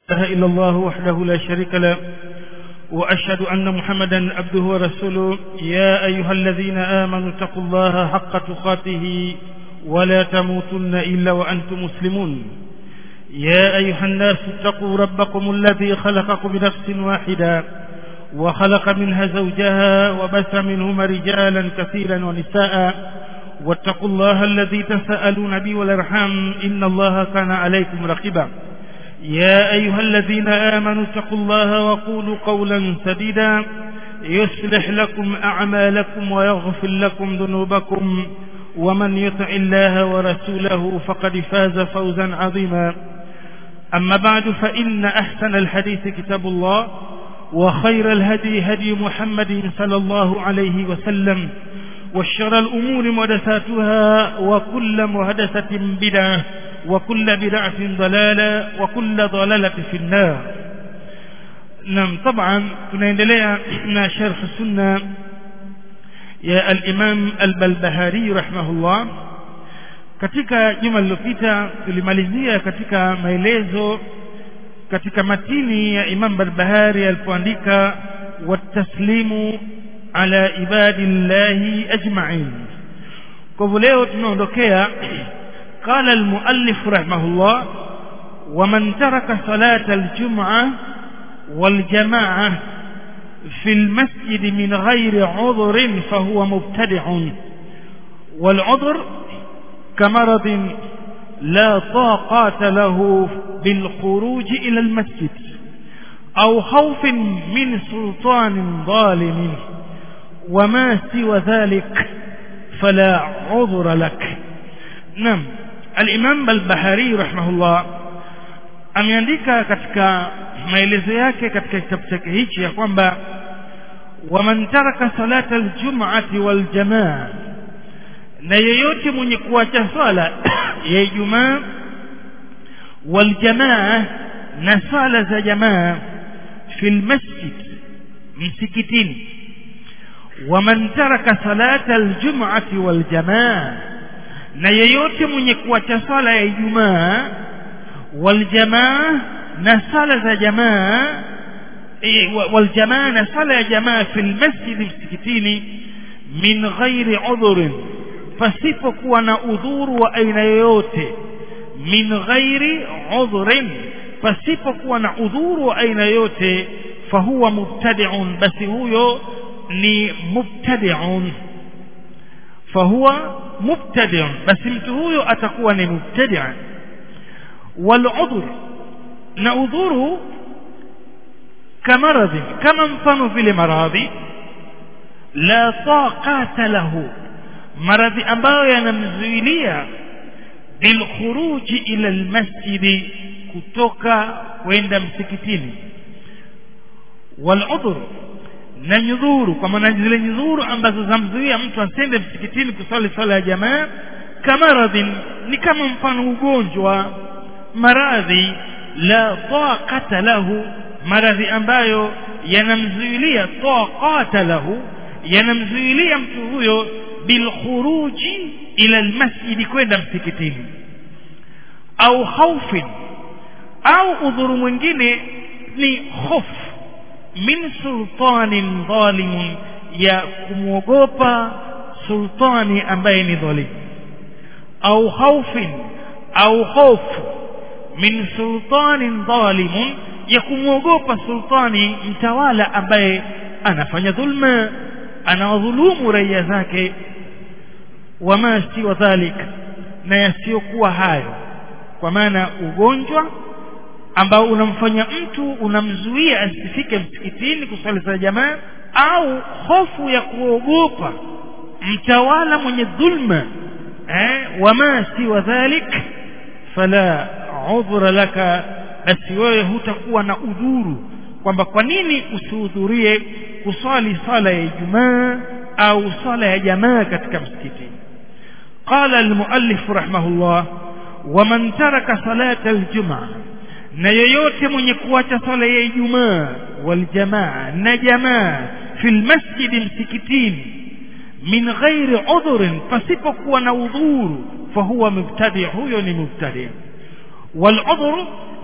إله إلا الله وحده لا شريك له وأشهد أن محمدا عبده ورسوله يا أيها الذين آمنوا اتقوا الله حق تقاته ولا تموتن إلا وأنتم مسلمون يا أيها الناس اتقوا ربكم الذي خلقكم بنفس واحدة وخلق منها زوجها وبث منهما رجالا كثيرا ونساء واتقوا الله الذي تساءلون به والارحام إن الله كان عليكم رقيبا يا أيها الذين آمنوا اتقوا الله وقولوا قولا سديدا يصلح لكم أعمالكم ويغفر لكم ذنوبكم ومن يطع الله ورسوله فقد فاز فوزا عظيما أما بعد فإن أحسن الحديث كتاب الله وخير الهدي هدي محمد صلى الله عليه وسلم وشر الأمور محدثاتها وكل محدثة بدعة وكل بدعة ضلالة وكل ضلالة في النار نعم طبعا tunaendelea na sharh sunna ya al-Imam al-Balbahari rahimahullah katika juma lililopita tulimalizia katika maelezo katika matini ya Imam Barbahari alipoandika wataslimu ala ibadillahi ajma'in kwa hivyo leo tunaondokea قال المؤلف رحمه الله ومن ترك صلاة الجمعة والجماعة في المسجد من غير عذر فهو مبتدع والعذر كمرض لا طاقات له بالخروج إلى المسجد أو خوف من سلطان ظالم وما سوى ذلك فلا عذر لك نعم الإمام البحاري rahimahullah ameandika katika maelezo yake katika kitabu chake hichi ya kwamba waman taraka salata aljum'ati waljamaa na yeyote mwenye kuacha swala ya Ijumaa waljamaa na swala za jamaa fil masjid msikitini waman taraka salata aljum'ati waljamaa na yeyote mwenye kuacha swala ya Ijumaa waljamaa na sala za jamaa e, waljamaa na sala ya jamaa fil masjid msikitini min ghairi udhurin pasipokuwa na udhuru wa aina yoyote min ghairi udhurin pasipokuwa na udhuru wa aina yoyote fahuwa mubtadi'un basi huyo ni mubtadi'un fahuwa mubtadi' basi mtu huyo atakuwa ni mubtadi' waludhur na udhuru kamaradhi kama mfano vile maradhi la taqata lahu maradhi ambayo yanamzuilia bilkhuruji ila almasjidi kutoka kwenda msikitini waludhur na nyudhuru kwa maana zile nyudhuru ambazo zamzuia mtu asende msikitini kusali swala ya jamaa kamaradhin ni kama mfano ugonjwa maradhi la taqata lahu maradhi ambayo yanamzuilia taqata lahu yanamzuilia mtu huyo bilkhuruji ila almasjidi kwenda msikitini au haufin au udhuru mwingine ni hofu min sultanin dhalimun ya kumwogopa sultani ambaye ni dhalimu au haufin au hofu min sultanin dhalimun ya kumwogopa sultani mtawala ambaye anafanya dhulma anawadhulumu raia zake wama siwa dhalik na yasiyokuwa hayo kwa maana ugonjwa ambao unamfanya mtu unamzuia asifike msikitini kusali za jamaa au hofu ya kuogopa mtawala mwenye dhulma eh wama siwa dhalik fala udhra laka basi wewe hutakuwa na udhuru kwamba kwa nini usihudhurie kuswali sala ya Ijumaa au sala ya jamaa katika msikiti qala almuallif rahimahullah waman taraka salata aljumaa na yeyote mwenye kuacha swala ya Ijumaa waljamaa na jamaa fil masjid msikitini min ghairi udhurin pasipokuwa na udhuru fahuwa mubtadi huyo ni mubtadi والعذر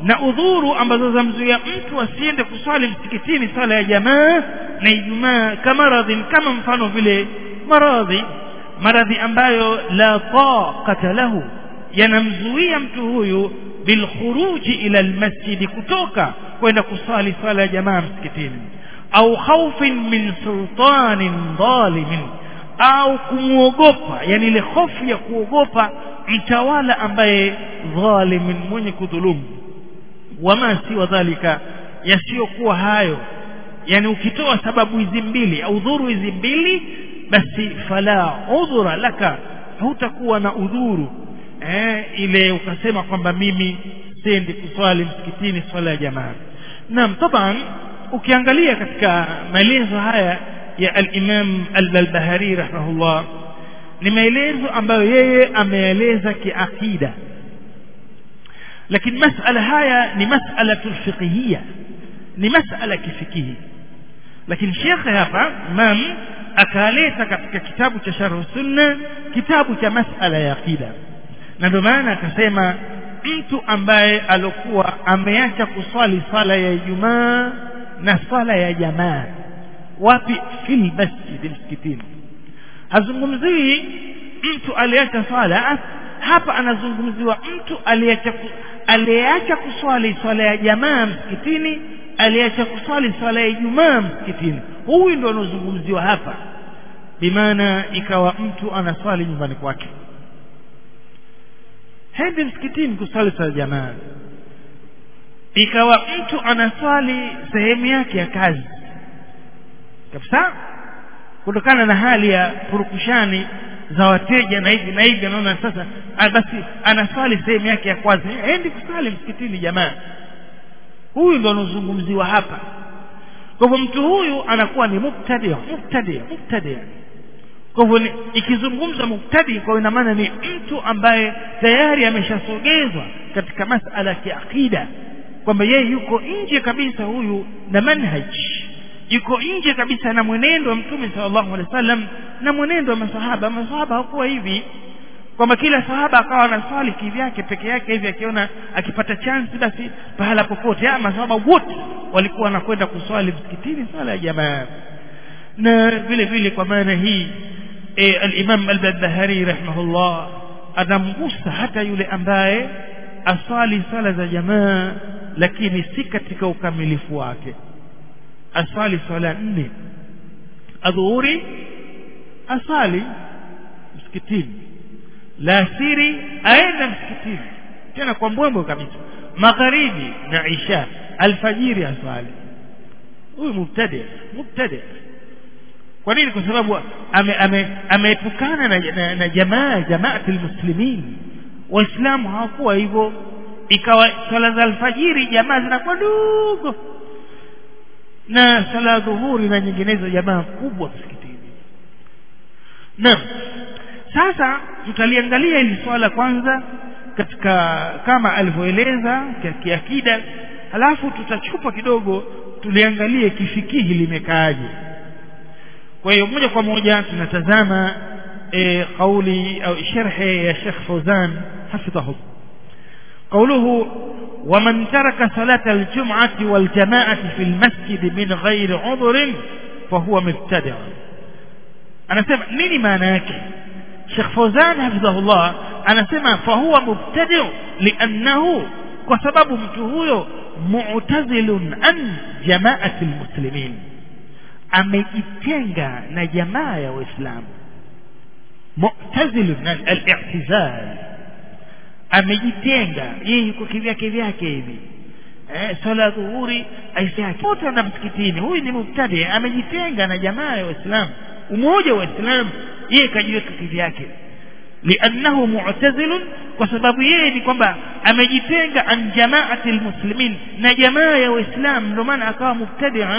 na udhuru ambazo zamzuia mtu asiende kuswali msikitini swala ya jamaa na Ijumaa kama radhin kama mfano vile maradhi maradhi ambayo la taqata lahu yanamzuia mtu huyu bilkhuruji ila almasjidi kutoka kwenda kuswali swala ya jamaa msikitini au khaufin min sultanin dhalimin au kumwogopa yani ile hofu ya kuogopa mtawala ambaye dhalimin mwenye kudhulumu wama siwa dhalika yasiyokuwa hayo yani ukitoa sababu hizi mbili au dhuru hizi mbili basi fala udhura laka hautakuwa na udhuru eh, ile ukasema kwamba mimi sendi kuswali msikitini swala ya jamaa naam taban ukiangalia katika maelezo haya ya al-Imam al-Barbahari rahimahullah ni maelezo ambayo yeye ameeleza kiakida lakini masala haya ni masala fiqhiyya ni masala kifikihi lakini shekhe hapa imam akaleta katika kitabu cha sharh sunna kitabu cha masala ya akida na ndio maana akasema mtu ambaye alokuwa ameacha kuswali swala ya Ijumaa na swala ya jamaa wapi fil masjid msikitini hazungumzii mtu aliacha swala hapa anazungumziwa mtu aliacha aliacha kuswali swala ya jamaa msikitini aliacha kuswali swala ya Ijumaa msikitini huyu ndo anazungumziwa hapa bimaana ikawa mtu anaswali nyumbani kwake hendi msikitini kuswali swala ya jamaa ikawa mtu anaswali sehemu yake ya kazi kabisa kutokana na hali ya purukushani za wateja na hivi na hivi anaona sasa basi anaswali sehemu yake ya kwanza endi kuswali msikitini jamaa huyu ndo anazungumziwa hapa kwa hivyo mtu huyu anakuwa ni mubtadi mubtadi mubtadi kwa hivyo ikizungumza mubtadi kwa ina maana ni mtu ambaye tayari ameshasogezwa katika masala ya kiakida kwamba yeye yuko nje kabisa huyu na manhaj yuko nje kabisa na mwenendo wa mtume sallallahu alaihi wasallam na mwenendo wa masahaba masahaba hakuwa hivi kwamba kila sahaba akawa anaswali kivyake peke yake hivi akiona akipata chance basi pahala popote ama masahaba wote walikuwa wanakwenda kuswali msikitini swala ya jamaa na vile vile kwa maana hii e, al-Imam al-Barbahari rahimahullah anamgusa hata yule ambaye aswali swala za jamaa lakini si katika ukamilifu wake aswali swala nne adhuhuri asali msikitini la siri aenda msikitini tena kwa mbwembwe kabisa magharibi na isha alfajiri aswali huyu mubtadi mubtadi kwa nini kwa sababu ameepukana ame, ame na, na, na jamaa jamaati almuslimin waislamu hawakuwa hivyo ikawa swala za alfajiri jamaa zinakuwa ndogo na swala dhuhuri na nyinginezo jamaa kubwa msikitini naam sasa tutaliangalia hili swala kwanza katika kama alivyoeleza kiakida halafu tutachupa kidogo tuliangalie kifikihi limekaaje kwa hiyo moja kwa moja tunatazama e, kauli au sharhi ya Sheikh Fauzan hafidhahu قوله ومن ترك صلاة الجمعة والجماعة في المسجد من غير عذر فهو مبتدع أنا سمع نيني معناك Sheikh Fauzan hafidhahullah anasema fahuwa mubtadi' liannahu kwa sababu mtu huyo mu'tazilun an jama'ati almuslimin amejitenga na jamaa ya waislamu mu'tazilun al-i'tizal amejitenga yeye yuko kivyake vyake hivi eh swala dhuhuri aisaki wote wana msikitini huyu ni mubtadi amejitenga na jamaa ya waislamu umoja wa waislamu yeye kajiweka kivyake liannahu mu'tazilun kwa sababu yeye ni kwamba amejitenga an jamaati almuslimin na jamaa ya waislamu ndio maana akawa mubtadi'a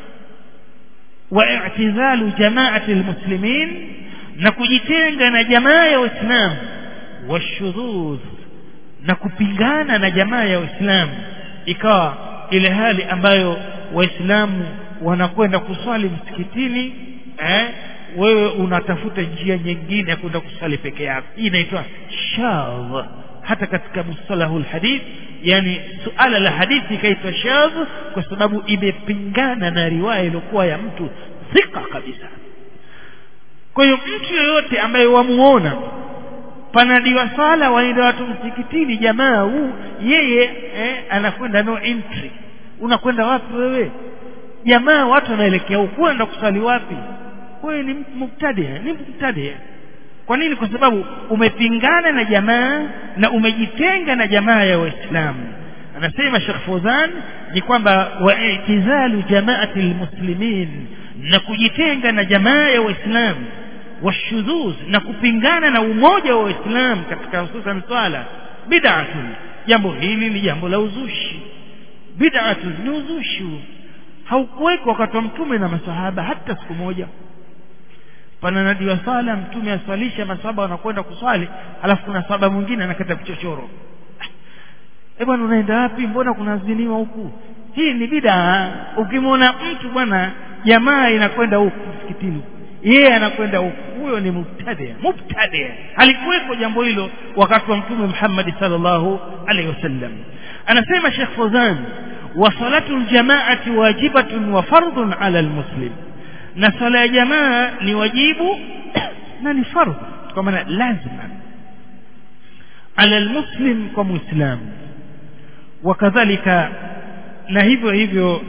wa i'tizalu jamaati almuslimin na kujitenga na jamaa ya waislamu washudhudh na kupingana na jamaa ya waislamu ikawa ile hali ambayo waislamu wanakwenda kuswali msikitini eh wewe unatafuta njia nyingine ya kwenda kusali peke yako hii inaitwa shadh hata katika mustalahul hadith yani suala la hadithi ikaitwa shadh kwa sababu imepingana na riwaya iliyokuwa ya mtu thika kabisa kwa hiyo mtu yoyote ambaye wamuona panadiwa sala waenda watu msikitini jamaa huu yeye eh, anakwenda no entry unakwenda wapi wewe jamaa watu wanaelekea huku unaenda kusali wapi wewe ni mubtadia ni mubtadia kwa nini kwa sababu umepingana na jamaa na umejitenga na jamaa ya waislamu anasema Sheikh Fawzan ni kwamba waitizalu jamaati almuslimin na kujitenga na jamaa ya waislamu washudhuz na kupingana na umoja wa waislamu katika hususan swala bid'atun jambo hili ni jambo la uzushi bid'atun ni uzushi haukuweko wakati wa mtume na masahaba hata siku moja pananadiwa sala mtume aswalisha masaba wanakwenda kuswali alafu kuna saba mwingine anakata vichochoro eh bwana unaenda wapi mbona kuna ziniwa huku hii ni bid'a ukimwona mtu bwana jamaa inakwenda huku msikitini yeye anakwenda huku huyo ni mubtadi mubtadi halikuweko jambo hilo wakati wa mtume Muhammad sallallahu alaihi wasallam anasema Sheikh Fawzan wa salatu aljamaati wajibatun wa fardun ala almuslim na sala ya jamaa ni wajibu na ni fardhu kwa maana lazima ala almuslim kwa muislamu wakadhalika na hivyo hivyo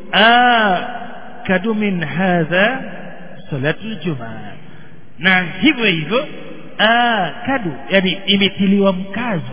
akadu min hadha salatu aljumaa na hivyo hivyo akadu yani imetiliwa mkazo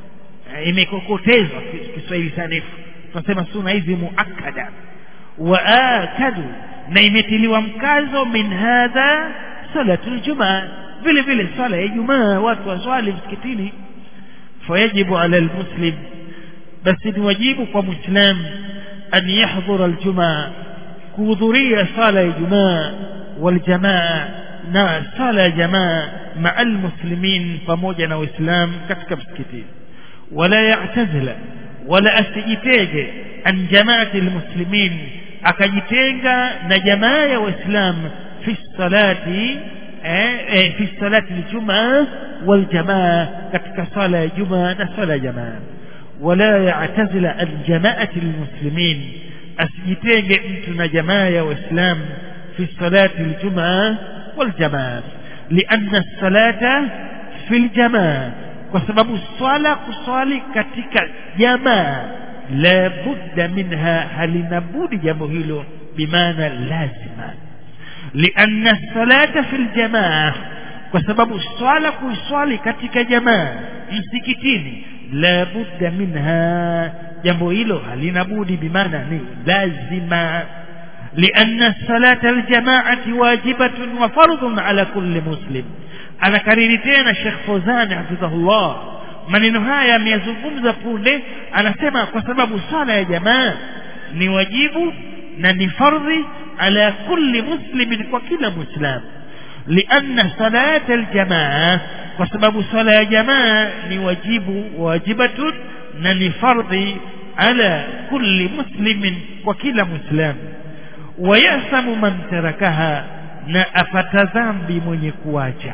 imekokotezwa Kiswahili sanifu tunasema suna hizi muakkada wa akadu na imetiliwa mkazo min hadha salatu aljumaa vile vile swala ya Ijumaa watu waswali msikitini fayajibu ala almuslim basi ni wajibu kwa muislam an yahdhura aljumaa kuhudhuria sala ya Ijumaa waljamaa na sala ya jamaa maa almuslimin pamoja na waislamu katika msikitini wala ya'tazila wala asijitege an jamaati almuslimin akajitenga na jamaa ya waislamu fi salati eh, fi salati aljumaa waljamaa katika sala ya jumaa na sala ya jamaa wala ya'tazila an jamaati almuslimin asijitenge mtu na jamaa ya waislamu fi salati aljumaa waljamaa لأن الصلاة في الجماعة kwa sababu swala kuswali katika jamaa la budda minha halina budi jambo hilo bimaana lazima lianna salata fi ljamaa kwa sababu swala kuiswali katika jamaa msikitini la budda minha jambo hilo halina budi bimaana ni lazima لأن الصلاة الجماعة واجبة وفرض على كل مسلم anakariri tena Sheikh Fozani hafidhahullah maneno haya ameyazungumza punde anasema kwa sababu sala ya jamaa ni wajibu na ni fardhi ala kulli muslimin kwa kila muislam lianna salata aljamaa kwa sababu sala ya jamaa ni wajibu wajibatun na ni fardhi ala kulli muslimin kwa kila muislam wayasamu man tarakaha na apata dhambi mwenye kuacha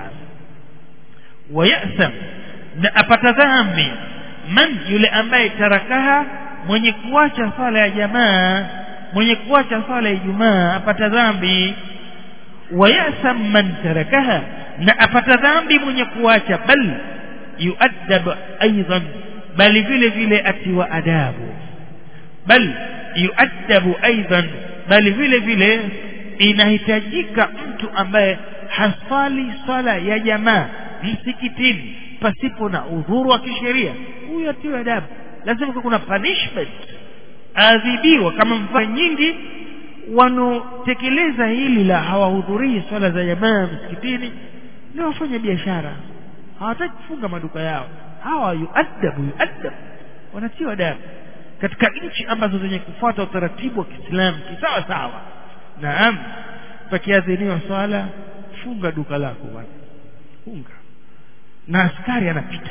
wayasam na apata dhambi man yule ambaye tarakaha mwenye kuacha sala ya jamaa mwenye kuacha sala ya Ijumaa apata dhambi wayasam man tarakaha na apata dhambi mwenye kuacha bal yuaddab aidan bali vile vile atiwa adabu bal yuaddabu aidan bali vile vile inahitajika mtu ambaye hasali swala ya jamaa msikitini pasipo na udhuru wa kisheria huyo atiwe adabu lazima kuna punishment adhibiwa kama mfano nyingi wanaotekeleza hili la hawahudhurii swala za jamaa msikitini ni wafanya biashara hawataki kufunga maduka yao hawa yuadabu yuadabu wanatiwa adabu katika nchi ambazo zenye kufuata utaratibu wa Kiislamu kisawa sawa naam pakiadhiniwa swala funga duka lako bwana funga na askari anapita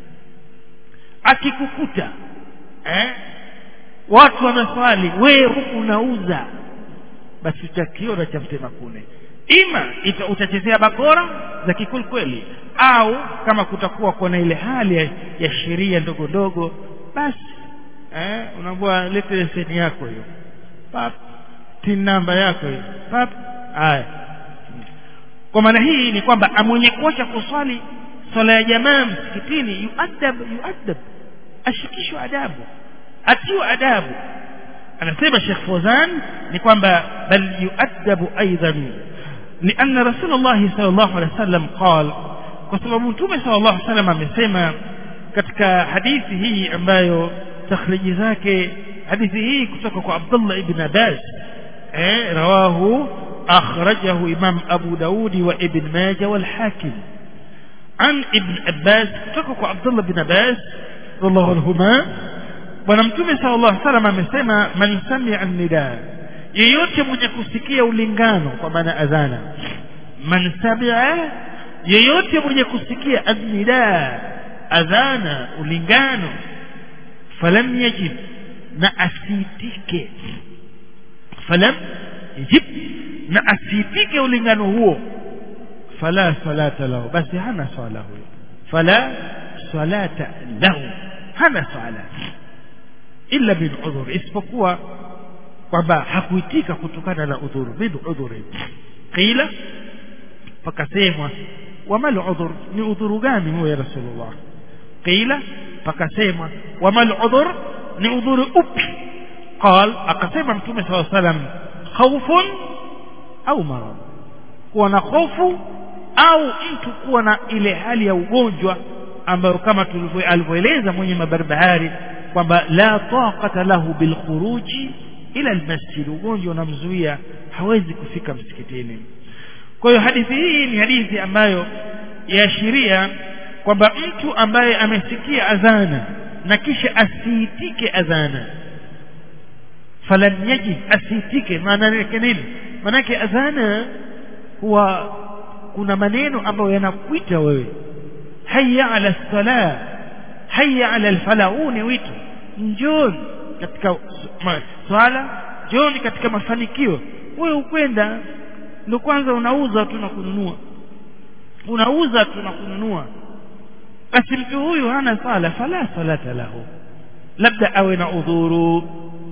akikukuta eh watu wameswali wewe huku unauza basi utakiona cha mtema kune ima ita, utachezea bakora za kikwelikweli au kama kutakuwa kuna ile hali ya, ya sheria ndogo ndogo basi eh unaambiwa lete leseni yako hiyo pap tin namba yako hiyo pap haya kwa maana hii ni kwamba mwenye kuacha kuswali swala ya jamaa msikitini yuadab yuadab ashikishwe adabu atiwa adabu anasema Sheikh Fawzan ni kwamba bal yuadabu aidan لأن رسول الله صلى الله عليه وسلم قال وسبب متومه صلى الله عليه وسلم amesema katika hadithi hii ambayo takhriji zake hadithi hii kutoka kwa Abdullah ibn Abbas eh rawahu akhrajahu Imam Abu Daudi wa Ibn Majah wal Hakim an Ibn Abbas kutoka kwa Abdullah ibn Abbas radhiallahu anhuma bwana mtume sallallahu alaihi wasallam amesema man sami'a an-nida yeyote mwenye kusikia ulingano kwa maana adhana man sami'a yeyote mwenye kusikia an-nida adhana ulingano falam yajib na asitike falam yajib na asitike ulingano huo fala salata lahu basi hana swala huyo fala salata lahu hana swala illa min udhur isipokuwa kwamba hakuitika kutokana na udhuru min udhuri qila pakasemwa wamal udhur ni udhuru gani huyo ya rasulullah qila pakasemwa wamal udhur ni udhuru upi قال akasema mtume صلى الله عليه وسلم خوف au marad kuwa na hofu au mtu kuwa na ile hali ya ugonjwa ambayo kama alivyoeleza mwenye mabarbahari kwamba la taqata lahu bilkhuruji ila almasjid ugonjwa unamzuia hawezi kufika msikitini kwa hiyo hadithi hii ni hadithi ambayo yaashiria kwamba mtu ambaye amesikia adhana na kisha asiitike adhana falam yajid asiitike maana yake nini maana yake adhana huwa kuna maneno ambayo yanakuita wewe hayya ala salah hayya ala alfalah huu ni wito njoni katika swala njoni katika mafanikio wewe ukwenda ndio kwanza unauza tu na kununua unauza tu na kununua basi mtu huyu hana sala fala salata lahu labda awe na udhuru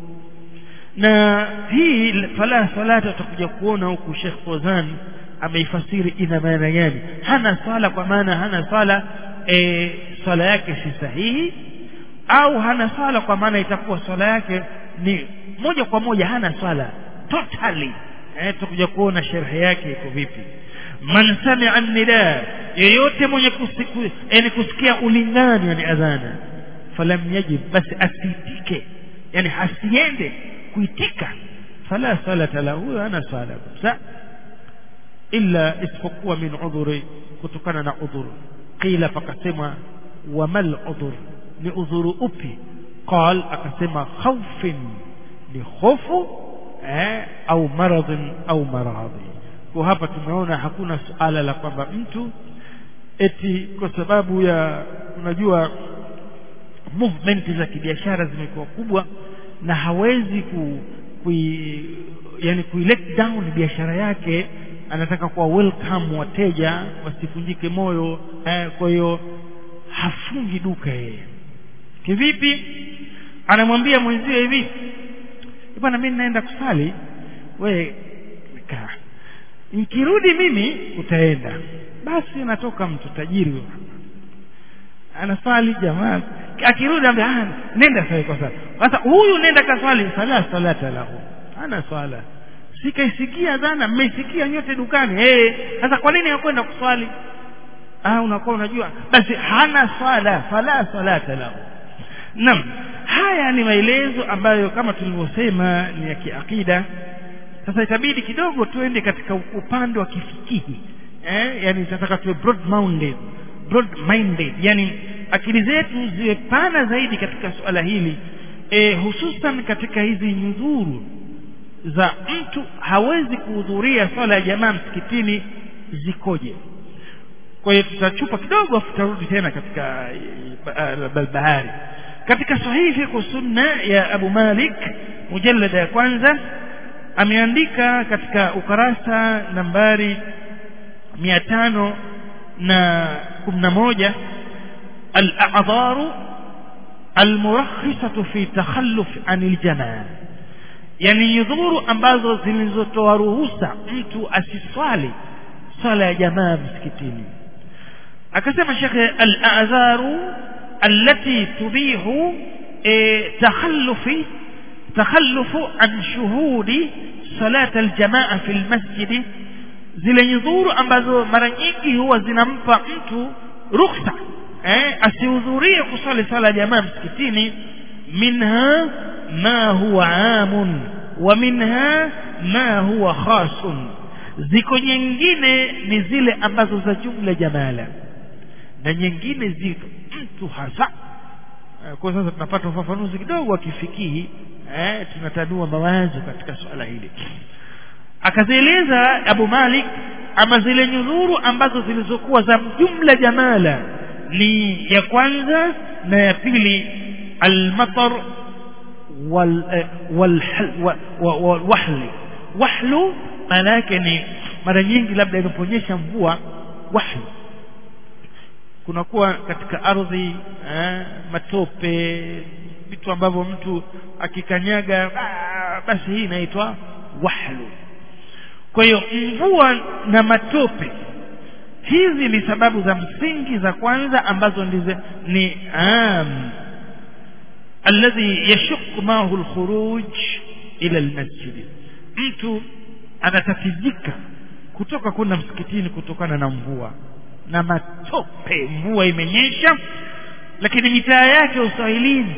na hii fala salata utakuja kuona huku Sheikh Fozan ameifasiri ina maana gani hana swala kwa maana hana swala e, swala yake si sahihi au hana swala kwa maana itakuwa swala yake ni moja kwa moja hana swala totally eh tutakuja kuona sharhi yake iko vipi man sami'a an-nida yeyote mwenye kusiku yani kusikia ulingani yani adhana falam yajib basi asitike yani hasiende kuitika fala salata lahu huyo hana swala kabisa illa isipokuwa min udhuri kutokana na udhuru qila pakasema wamal udhur ni udhuru upi qal akasema khawfin ni hofu eh, au maradhin au maradhi kwa hapa tumeona hakuna suala la kwamba mtu eti kwa sababu ya unajua movement za kibiashara zimekuwa kubwa na hawezi ku, kui, yani kui let down biashara yake anataka kuwa welcome wateja wasivunjike moyo eh, kwa hiyo hafungi duka yeye kivipi anamwambia mwenzie hivi bwana mimi naenda kusali we kaa nikirudi mimi utaenda basi natoka mtu tajiri huyo anasali jamaa akirudi ambia ah nenda sasa kwa sasa sasa huyu nenda kaswali sala salata lahu ana swala sikaisikia dhana mmesikia nyote dukani eh sasa kwa nini hakwenda kuswali ah unakuwa unajua basi hana swala fala salata lahu Naam, haya ni maelezo ambayo kama tulivyosema ni ya kiakida. Sasa itabidi kidogo tuende katika upande wa kifikihi. Eh, yani tunataka tuwe broad minded, broad minded, yani akili zetu ziwe pana zaidi katika suala hili eh, hususan katika hizi nyudhuru za mtu hawezi kuhudhuria swala ya jamaa msikitini zikoje. Kwa hiyo tutachupa kidogo afu tutarudi tena katika bahari katika sahihi kwa sunna ya Abu Malik mujallada ya kwanza ameandika katika ukarasa nambari mia tano na kumi na moja al-a'dharu almurakhisatu fi takhalluf anil jamaa yani nyudhuru ambazo zilizotoa ruhusa mtu asiswali swala ya jamaa msikitini akasema shekhe al-a'zaru allati tubihu e, takhallufi takhallufu an shuhudi salat al-jamaa fi al-masjid zile nyudhuru ambazo mara nyingi huwa zinampa mtu ruhusa eh, asihudhurie kusali sala ya jamaa msikitini minha ma huwa amun wa minha ma huwa khasun ziko nyingine ni zile ambazo za jumla jamala na nyingine ziko mtu hasa kwa sasa tunapata ufafanuzi kidogo wa kifikihi eh, tunatanua mawazo katika swala hili akazieleza Abu Malik ama zile nyudhuru ambazo zilizokuwa za jumla jamala ni ya kwanza na ya pili almatar wal wal wahl wahlu maana yake ni mara nyingi labda inaponyesha mvua wahlu kunakuwa katika ardhi eh, matope vitu ambavyo mtu akikanyaga basi hii inaitwa wahlu kwa hiyo mvua na matope hizi ni sababu za msingi za kwanza ambazo ndize, ni am alladhi yashuk mahu alkhuruj ila almasjid mtu anatatizika kutoka kwenda msikitini kutokana na mvua na matope mvua imenyesha lakini mitaa yake uswahilini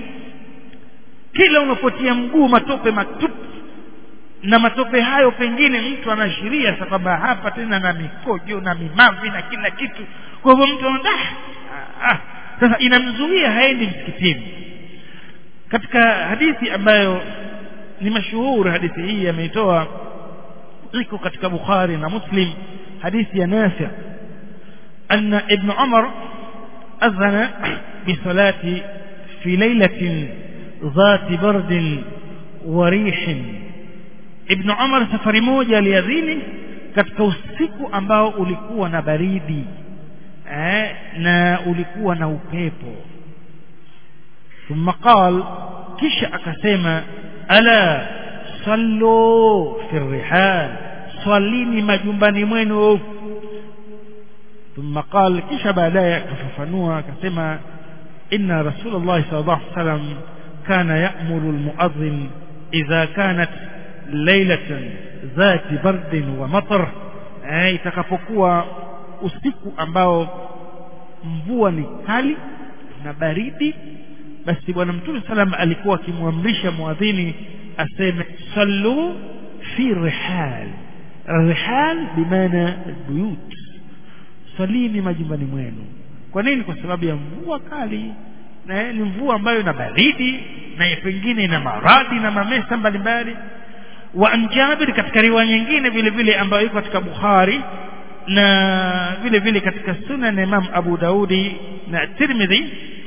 kila unapotia mguu matope matupu na matope hayo pengine mtu anaashiria kwamba hapa tena na mikojo na mimavi na kila kitu kwa hivyo mtu anaona ah, sasa inamzuia haendi msikitini katika hadithi ambayo ni mashuhuri hadithi hii ameitoa iko katika Bukhari na Muslim hadithi ya Nafi أن ابن عمر أذن بصلاة في ليلة ذات برد وريح Ibn Umar safari moja aliadhini katika usiku ambao ulikuwa na baridi eh, na ulikuwa na upepo thumma qal kisha akasema ala sallu fi rihal swalini majumbani mwenu thumma qal kisha baadaye akafafanua akasema inna rasulullah sallallahu alaihi wasallam kana ya'muru almu'adhdhin idha kanat lailatan dhati bardin wa matar eh, itakapokuwa usiku ambao mvua ni kali na baridi basi bwana mtume salam alikuwa akimwamrisha muadhini aseme sallu fi rihal rihal bimaana buyut salini majumbani mwenu kwa nini kwa sababu ya mvua kali na ni mvua ambayo ina baridi na pengine ina maradhi na mamesa mbalimbali wa an Jabir katika riwaya nyingine vile vile ambayo iko katika Bukhari na vile vile katika Sunan Imam Abu Daudi na Tirmidhi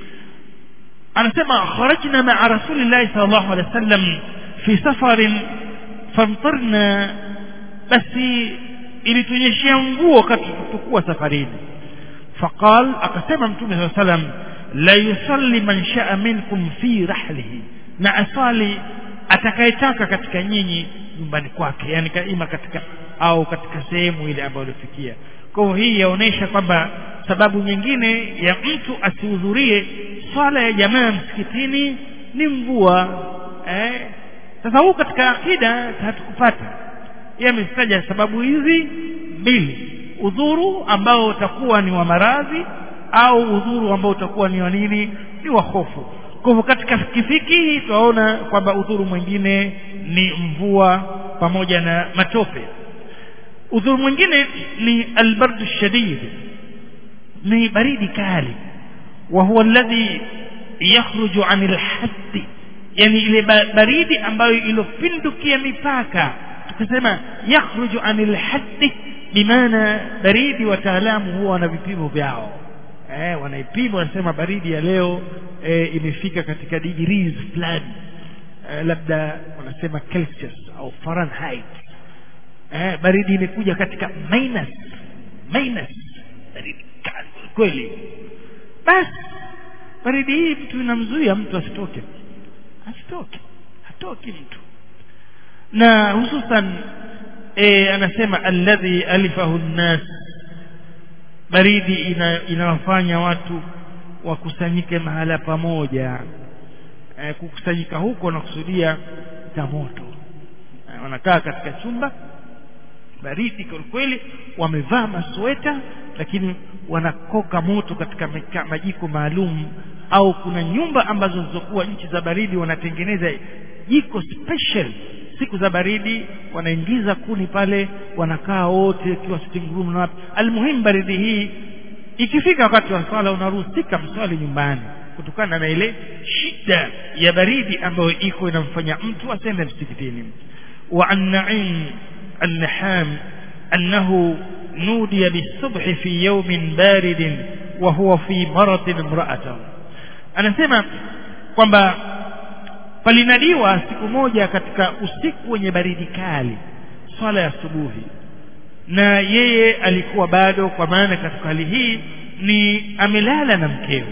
anasema kharajna ma'a Rasulillah sallallahu alaihi wasallam fi safarin famtarna basi ilitunyeshia nguo wakati tulipokuwa safarini faqal akasema mtume sallallahu alaihi wasallam la yusalli man sha'a minkum fi rahlihi na asali atakayetaka katika nyinyi nyumbani kwake yani ima katika au katika sehemu ile ambayo alifikia kwa hivyo hii yaonesha kwamba sababu nyingine ya mtu asihudhurie swala ya jamaa msikitini ni mvua eh sasa huu katika akida hatukupata yeye amestaja sababu hizi mbili udhuru ambao utakuwa ni wa maradhi au udhuru ambao utakuwa ni wa nini ni wa hofu kwa hivyo katika kifiki tunaona kwamba udhuru mwingine ni mvua pamoja na matope udhuru mwingine ni albardu shadid ni baridi kali wa huwa alladhi yakhruju anil haddi yani ile baridi ambayo ilopindukia mipaka tukisema yakhruju anil haddi bimaana baridi wataalamu huwa wana vipimo vyao eh wanaipima wanasema baridi ya leo eh, imefika katika degrees fulani eh, labda wanasema Celsius au Fahrenheit eh, baridi imekuja katika minus minus baridi kali kweli basi baridi hii mtu inamzuia mtu asitoke asitoke hatoki mtu na hususan e, anasema alladhi alifahu nnas baridi ina, inawafanya watu wakusanyike mahala pamoja e, kukusanyika huko nakusudia cha moto e, wanakaa katika chumba baridi kwelikweli wamevaa masweta lakini wanakoka moto katika meka, majiko maalum au kuna nyumba ambazo zilizokuwa nchi za baridi wanatengeneza jiko special siku za baridi wanaingiza kuni pale wanakaa wote ikiwa sitting room na wapi almuhimu baridi hii ikifika wakati wa swala unaruhusika mswali nyumbani kutokana na ile shida ya baridi ambayo iko inamfanya mtu asende msikitini wa an na'im النحام أنه نودي بالصبح في يوم بارد وهو في مرض امرأته anasema kwamba palinadiwa siku moja katika usiku wenye baridi kali swala ya asubuhi na yeye alikuwa bado kwa maana katika hali hii ni amelala na mkewe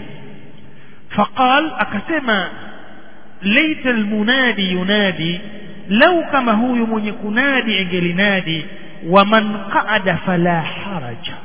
faqal akasema laita almunadi yunadi lau kama huyu mwenye kunadi engelinadi waman qaada fala haraja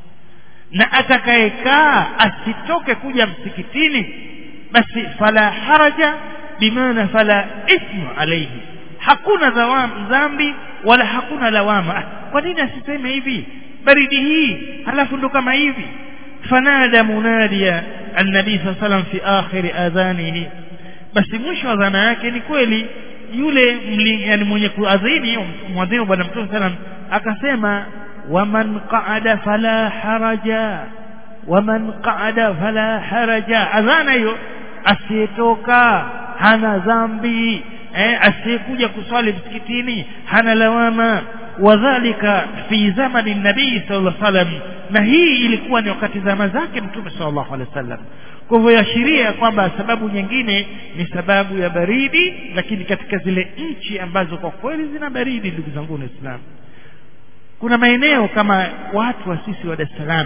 na atakayekaa asitoke kuja msikitini basi fala haraja bimaana fala ithmu alayhi hakuna dhambi wala hakuna lawama kwa nini asiseme hivi baridi hii halafu ndo kama hivi fanada munadiya annabii saa salam fi akhiri adhanihi basi mwisho wa dhana yake ni kweli yule mli, yani mwenye kuadhini mwadhini wa bwana mtume salam akasema waman qaada fala haraja waman qaada fala haraja adhana hiyo asiyetoka hana dhambi eh, asiyekuja kuswali msikitini hana lawama wadhalika fi zamani nabii sallallahu alaihi wasallam na hii ilikuwa ni wakati zama zake mtume sallallahu alaihi wasallam kwa hivyo yashiria kwamba sababu nyingine ni sababu ya baridi lakini katika zile nchi ambazo kwa kweli zina baridi ndugu zangu waislamu kuna maeneo kama watu wa sisi wa Dar es Salaam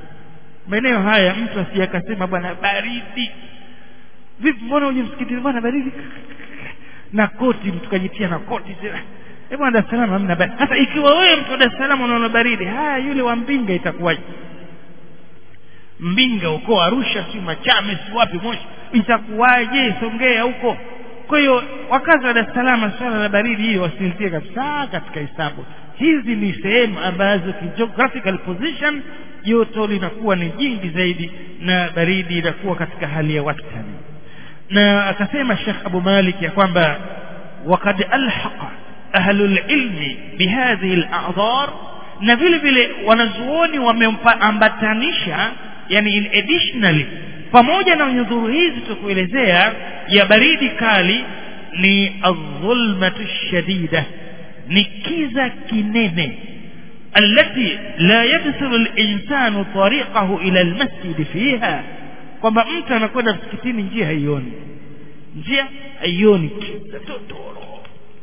maeneo haya mtu asiyakasema bwana baridi vipi mbona uje msikitini bwana baridi na koti mtu kajitia na koti tena eh bwana Dar es Salaam hamna baridi hata ikiwa wewe mtu wa Dar es Salaam unaona baridi haya yule wa Mbinga itakuwaje Mbinga huko Arusha si Machame si wapi Moshi itakuwaje Songea huko kwa hiyo wakazi wa Dar es Salaam swala la baridi hiyo wasilitie kabisa katika hesabu hizi ni sehemu ambazo geographical position joto linakuwa ni jingi zaidi na baridi inakuwa katika hali ya wastani na akasema Sheikh Abu Malik ya kwamba وقد ألحق أهل العلم بهذه الأعذار na vile vile wanazuoni wameambatanisha yani in additionally pamoja na nyudhuru hizi tukuelezea ya baridi kali ni adh-dhulmatu shadida ni kiza kinene التي لا يبصر الإنسان طريقه إلى المسجد فيها kwamba mtu anakwenda msikitini njia haioni njia haioni totoro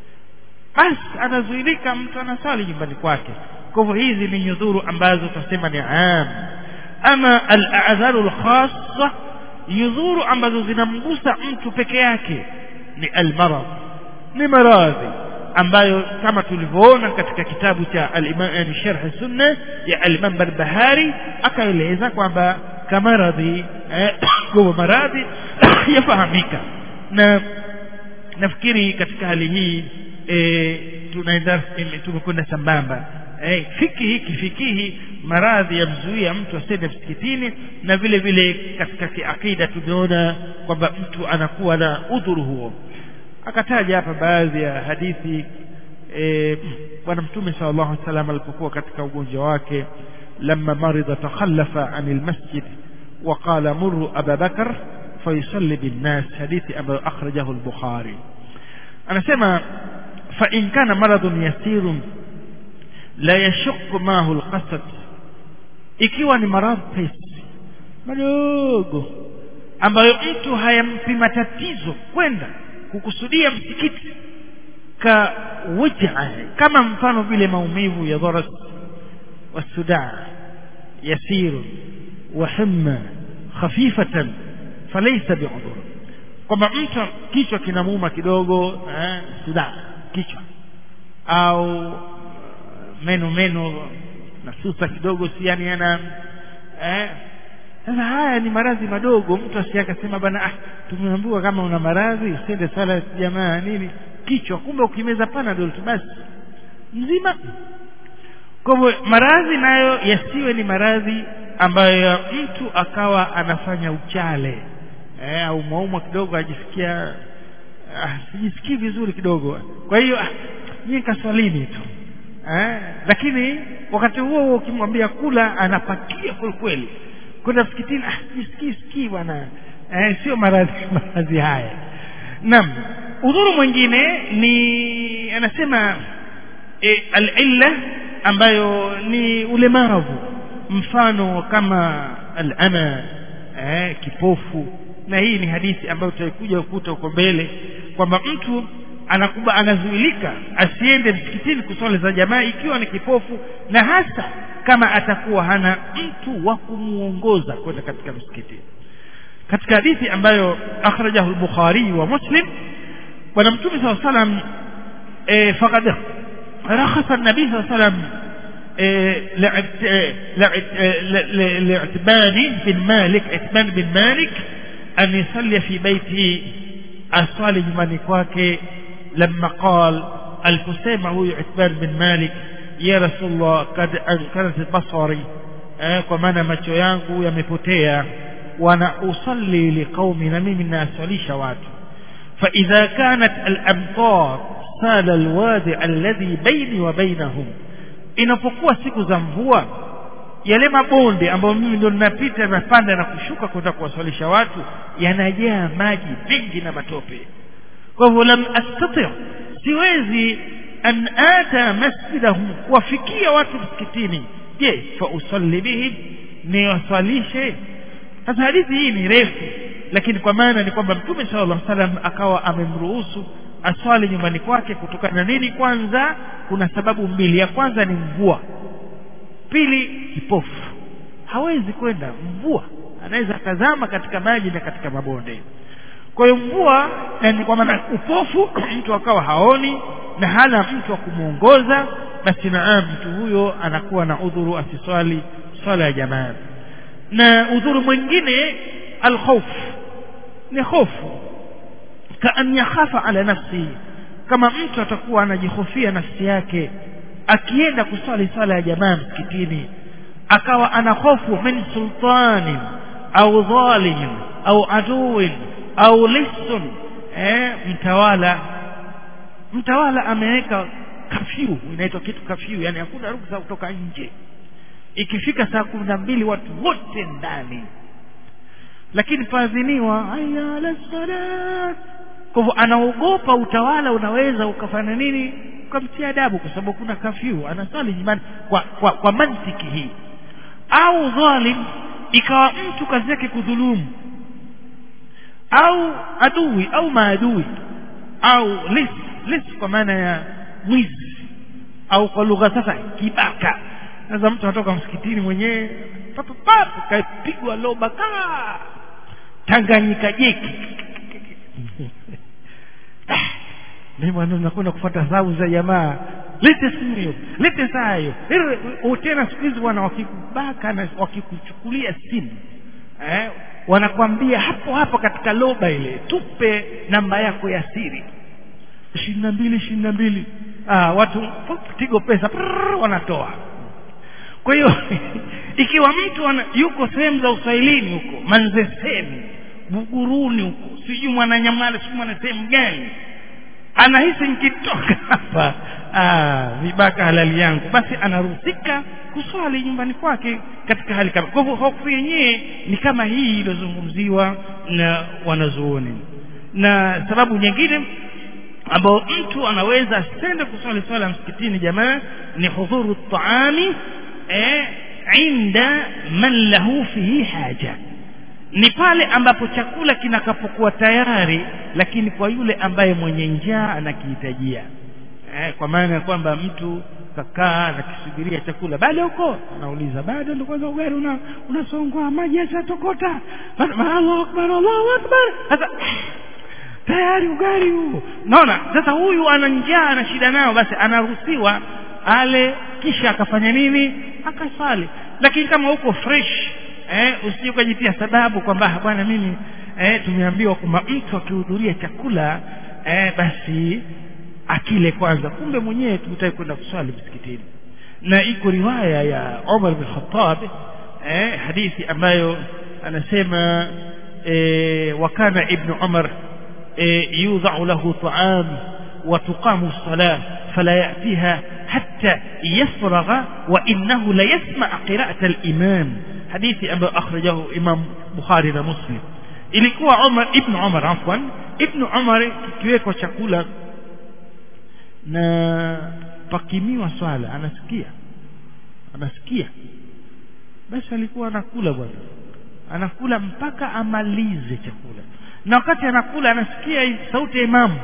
basi anazuilika mtu anasali nyumbani kwake kwa hivyo hizi ni nyudhuru ambazo tunasema ni am ama al-a'dharu al-khassa nyudhuru ambazo zinamgusa mtu peke yake ni al-marad ni maradhi ambayo kama tulivyoona katika kitabu cha al-Imam Sharh Sunna ya al-Imam Barbahari akaeleza kwamba kama radhi eh, kwa maradhi yafahamika na nafikiri katika hali hii e, tunaenda tumekwenda sambamba e, fikihi kifikihi maradhi yamzuia mtu asende msikitini na vile vile katika kiakida tumeona kwamba mtu anakuwa na udhuru huo akataja hapa baadhi ya hadithi e, bwana mtume sallallahu alaihi wasallam alipokuwa katika ugonjwa wake لما مرض تخلف عن المسجد وقال مروا أبا بكر فيصلي بالناس حديث أبا أخرجه البخاري أنا سمع فإن كان مرض يسير لا يشق معه القصد ikiwa ni maradhi pesi madogo ambayo mtu hayampi matatizo kwenda kukusudia msikiti ka wujaa kama mfano vile maumivu ya dharas والسداع يسير وحمى خفيفة falaisa biudhur kwamba mtu kichwa kinamuuma kidogo eh, suda kichwa au meno meno nasusa kidogo si yani ana eh, sasa haya ni maradhi madogo mtu asiakasema bana ah tumeambiwa kama una maradhi usende sala jamaa nini kichwa kumbe ukimeza panadol tu basi mzima kwa hivyo maradhi nayo yasiwe ni maradhi ambayo mtu akawa anafanya uchale eh, au maumwa kidogo ajisikia ah, sijisikii vizuri kidogo kwa hiyo ah, mimi kaswalini tu eh, lakini wakati huo huo ukimwambia kula anapakia kwelikweli kwenda msikitini ah, jisikii sikii bwana eh, sio maradhi maradhi haya naam udhuru mwingine ni anasema e, al-illa ambayo ni ulemavu mfano kama al-ama eh, kipofu na hii ni hadithi ambayo tutaikuja ukuta huko mbele kwamba mtu anakuba anazuilika asiende msikitini kuswali za jamaa ikiwa ni kipofu na hasa kama atakuwa hana mtu wa kumuongoza kwenda katika msikiti katika hadithi ambayo akhrajahu al-Bukhari wa Muslim bwana mtume SAW salam e, faqad rakhasa an-nabi SAW salam لعتبان بن مالك عتبان بن مالك أن يصلي في بيته أصلي nyumbani kwake لما قال الكسيمة هو عتبان بن مالك يا رسول الله قد أنكرت بصري kwa maana macho yangu yamepotea wana usalli liqaumi na mimi nasalisha watu فإذا كانت الأمطار سال الوادي الذي بيني وبينهم inapokuwa siku za mvua yale mabonde ambayo mimi ndio ninapita napanda na kushuka kwenda kuwaswalisha watu yanajaa maji mengi na matope kwa hivyo lam astati siwezi an ata masjidahum kuwafikia watu msikitini je fa usalli bihim niwaswalishe sasa hadithi hii ni refu lakini kwa maana ni kwamba mtume sallallahu alaihi wasallam akawa amemruhusu aswali nyumbani kwake kutokana na nini kwanza kuna sababu mbili ya kwanza ni mvua pili kipofu hawezi kwenda mvua anaweza akazama katika maji na katika mabonde kwa hiyo mvua yani kwa maana upofu mtu akawa haoni na hana mtu wa kumwongoza basi naam mtu huyo anakuwa na udhuru asiswali swala ya jamaa na udhuru mwingine alkhauf ni hofu kaan yakhafa ala nafsi kama mtu atakuwa anajihofia nafsi yake akienda kuswali swala ya jamaa msikitini akawa ana hofu min sultanin au dhalimin au aduwin au lisun eh, mtawala mtawala ameweka kafyu inaitwa kitu kafyu yani hakuna ruksa kutoka nje ikifika saa kumi na mbili watu wote ndani lakini faadhiniwa aya ala salat kwa hivyo anaogopa utawala unaweza ukafanya nini ukamtia adabu kwa sababu kuna kafyu anasali nyumbani kwa, kwa, kwa mantiki hii au dhalim ikawa mtu kazi yake kudhulumu au adui au maadui au lis lis kwa maana ya mwizi au kwa lugha sasa kibaka sasa mtu anatoka msikitini mwenyewe papo papo kapigwa loba kaa tanganyika jeki mimi bwana nakwenda kufuata sababu za jamaa lete simu hiyo lete saa hiyo tena siku hizi bwana wakikubaka na wakikuchukulia simu eh, wanakwambia hapo hapo katika loba ile tupe namba yako ya siri ishirini na mbili ishirini na mbili ah, watu tigo pesa prrr, wanatoa kwa hiyo ikiwa mtu ana, yuko sehemu za uswahilini huko manzeseni buguruni huko sijui mwananyamala sijui mwana sehemu gani anahisi nikitoka hapa ah, vibaka halali yangu basi anaruhusika kuswali nyumbani kwake katika hali kama kwa hivyo hofu yenyewe ni kama hii iliyozungumziwa na wanazuoni na sababu nyingine ambao mtu anaweza asende kuswali swala msikitini jamaa ni hudhuru taami eh, inda man lahu fihi haja ni pale ambapo chakula kinakapokuwa tayari lakini kwa yule ambaye mwenye njaa anakihitajia eh, kwa maana ya kwamba mtu kakaa nakisubiria chakula bado huko anauliza bado ndio kwanza ugali una unasongwa maji yashatokota Allahu akbar Allahu akbar sasa tayari ugali huo naona sasa huyu ana njaa ana shida nao basi anaruhusiwa ale kisha akafanya nini akasali lakini kama uko fresh eh usije ukajitia sababu kwamba bwana mimi eh tumeambiwa kwamba mtu akihudhuria chakula eh basi akile kwanza kumbe mwenyewe tunataka kwenda kuswali msikitini na iko riwaya ya Umar bin Khattab eh hadithi ambayo anasema eh wakana ibn Umar eh yudha'u lahu ta'am wa tuqamu as-salah fala ya'tiha hatta yafragha wa innahu la yasma' qira'at al-imam hadithi ambayo akhrajahu Imam Bukhari na Muslim ilikuwa Umar ibn Umar afwan ibn Umar kikiwekwa chakula na pakimiwa swala anasikia anasikia basi alikuwa anakula bwana anakula mpaka amalize chakula na wakati anakula anasikia sauti ya imamu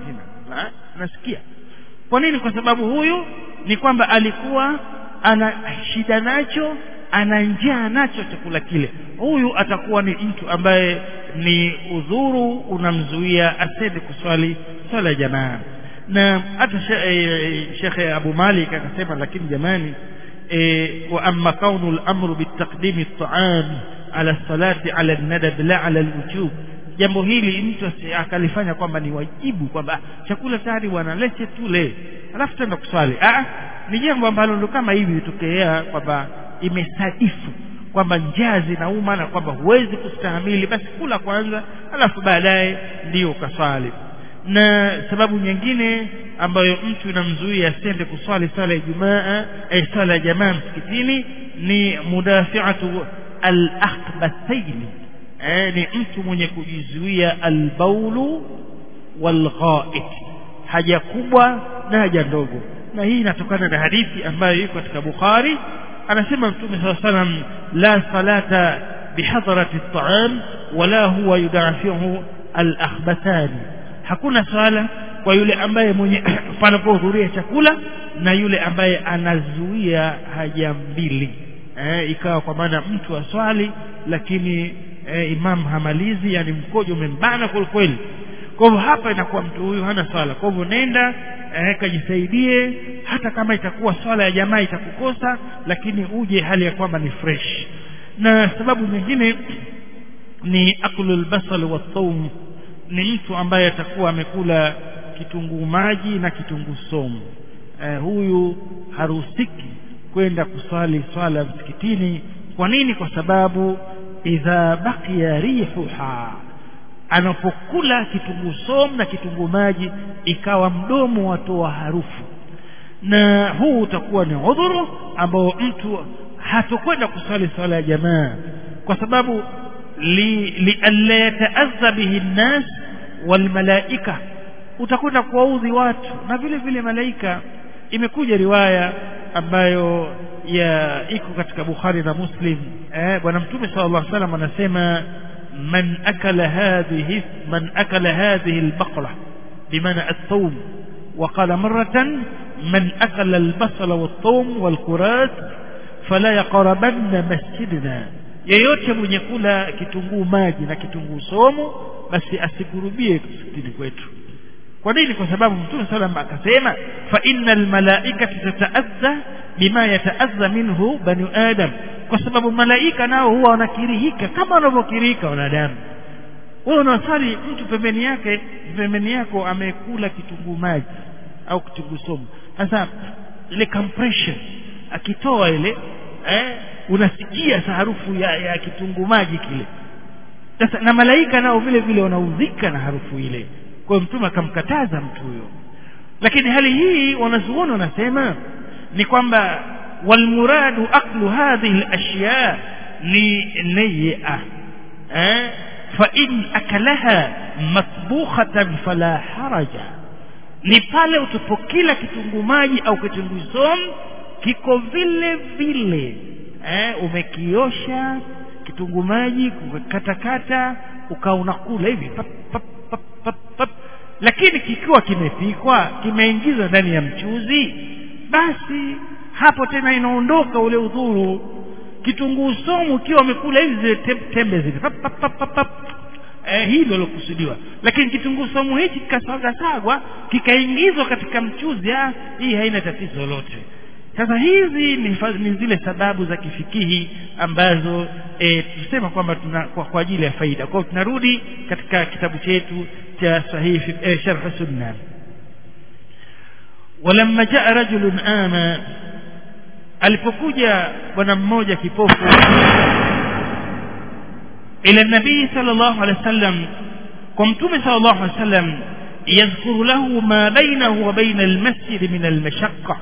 anasikia kwa nini kwa sababu huyu ni kwamba alikuwa ana shida nacho ana njaa nacho chakula kile huyu atakuwa ni mtu ambaye ni udhuru unamzuia asende kuswali swala ya jamaa na hata Sheikh Abu Malik akasema lakini jamani wa amma kaunu al-amru bitaqdim at-ta'am ala salati ala an-nadab la ala al-wujub jambo hili mtu akalifanya kwamba ni wajibu kwamba chakula tayari bwana lete tule alafu tenda kuswali ah ni jambo ambalo ndo kama hivi litokea kwamba imesadifu kwamba njaa zinauma na kwamba huwezi kustahimili basi kula kwanza alafu baadaye ndio ukaswali na sababu nyingine ambayo mtu inamzuia asende kuswali swala ya Ijumaa eh swala ya jamaa msikitini ni mudafi'atu al-akhbathain eh ni mtu mwenye kujizuia al-baulu wal-gha'it haja kubwa na haja ndogo na hii inatokana na hadithi ambayo iko katika Bukhari anasema Mtume صلى الله عليه وسلم la salata bihadrati at-ta'am wala huwa yudafi'u al-akhbathani hakuna swala kwa yule ambaye mwenye panapohudhuria chakula na yule ambaye anazuia haja mbili eh, ikawa kwa maana mtu aswali lakini eh, imam hamalizi yani mkojo umembana kweli kweli kwa hivyo hapa inakuwa mtu huyu hana swala kwa hivyo nenda eh, kajisaidie hata kama itakuwa swala ya jamaa itakukosa lakini uje hali ya kwamba ni fresh na sababu nyingine ni akulul basal wa thawm ni mtu ambaye atakuwa amekula kitunguu maji na kitunguu somu eh, huyu haruhusiki kwenda kuswali swala msikitini kwa nini kwa sababu idha baqiya rihuha anapokula kitunguu somu na kitunguu maji ikawa mdomo watoa harufu na huu utakuwa ni udhuru ambao mtu hatokwenda kuswali swala ya jamaa kwa sababu li lialla yataadha bihi nnas walmalaika utakwenda kuwaudhi watu na vile vile malaika imekuja riwaya ambayo ya iko katika Bukhari na Muslim eh bwana mtume sallallahu alaihi wasallam anasema man akala hadhihi man akala hadhihi albaqra bimaana at-thawm وقال مرة من أكل البصل والثوم والكرات فلا يقربن مسجدنا yeyote mwenye kula kitunguu maji na kitunguu somo basi asikurubie msikitini kwetu kwa nini kwa sababu mtume sallam akasema fa innal malaikata tataadha bima yataadha minhu bani adam kwa sababu malaika nao huwa wanakirihika kama wanavyokirihika wanadamu wewe unasali mtu pembeni yake pembeni yako amekula kitunguu maji au kitunguu somo sasa ile compression akitoa ile eh unasikia harufu ya, ya kitunguu maji kile sasa na malaika nao vile vile wanaudhika na harufu ile kwa hiyo mtume akamkataza mtu huyo lakini hali hii wanazuoni wanasema ni kwamba walmuradu aklu hadhihi alashya ni nayya eh fa in akalaha matbukhatan fala haraja ni pale utapokila kitunguu maji au kitunguu somu kiko vile vile eh umekiosha kitunguu maji kukatakata ukawa unakula hivi pap, pap, pap, pap, pap. lakini kikiwa kimepikwa kimeingizwa ndani ya mchuzi basi hapo tena inaondoka ule udhuru kitunguu somu ukiwa umekula hizi zile tem- tembe zile pap, pap, pap, pap, pap. Eh, hilo lilokusudiwa lakini kitunguu somu hichi kikasagwa kikaingizwa katika mchuzi ah, hii haina tatizo lolote sasa hizi ni, fa- ni zile sababu za kifikihi ambazo e, tusema kwamba tuna kwa, kwa ajili ya faida kwa hiyo tunarudi katika kitabu chetu cha sahihi e, sharh sunna walamma jaa rajulun ama alipokuja bwana mmoja kipofu ila nabii sallallahu alaihi wasallam kwa mtume sallallahu alaihi wasallam yadhkuru lahu ma bainahu wa baina almasjid min almashaqqa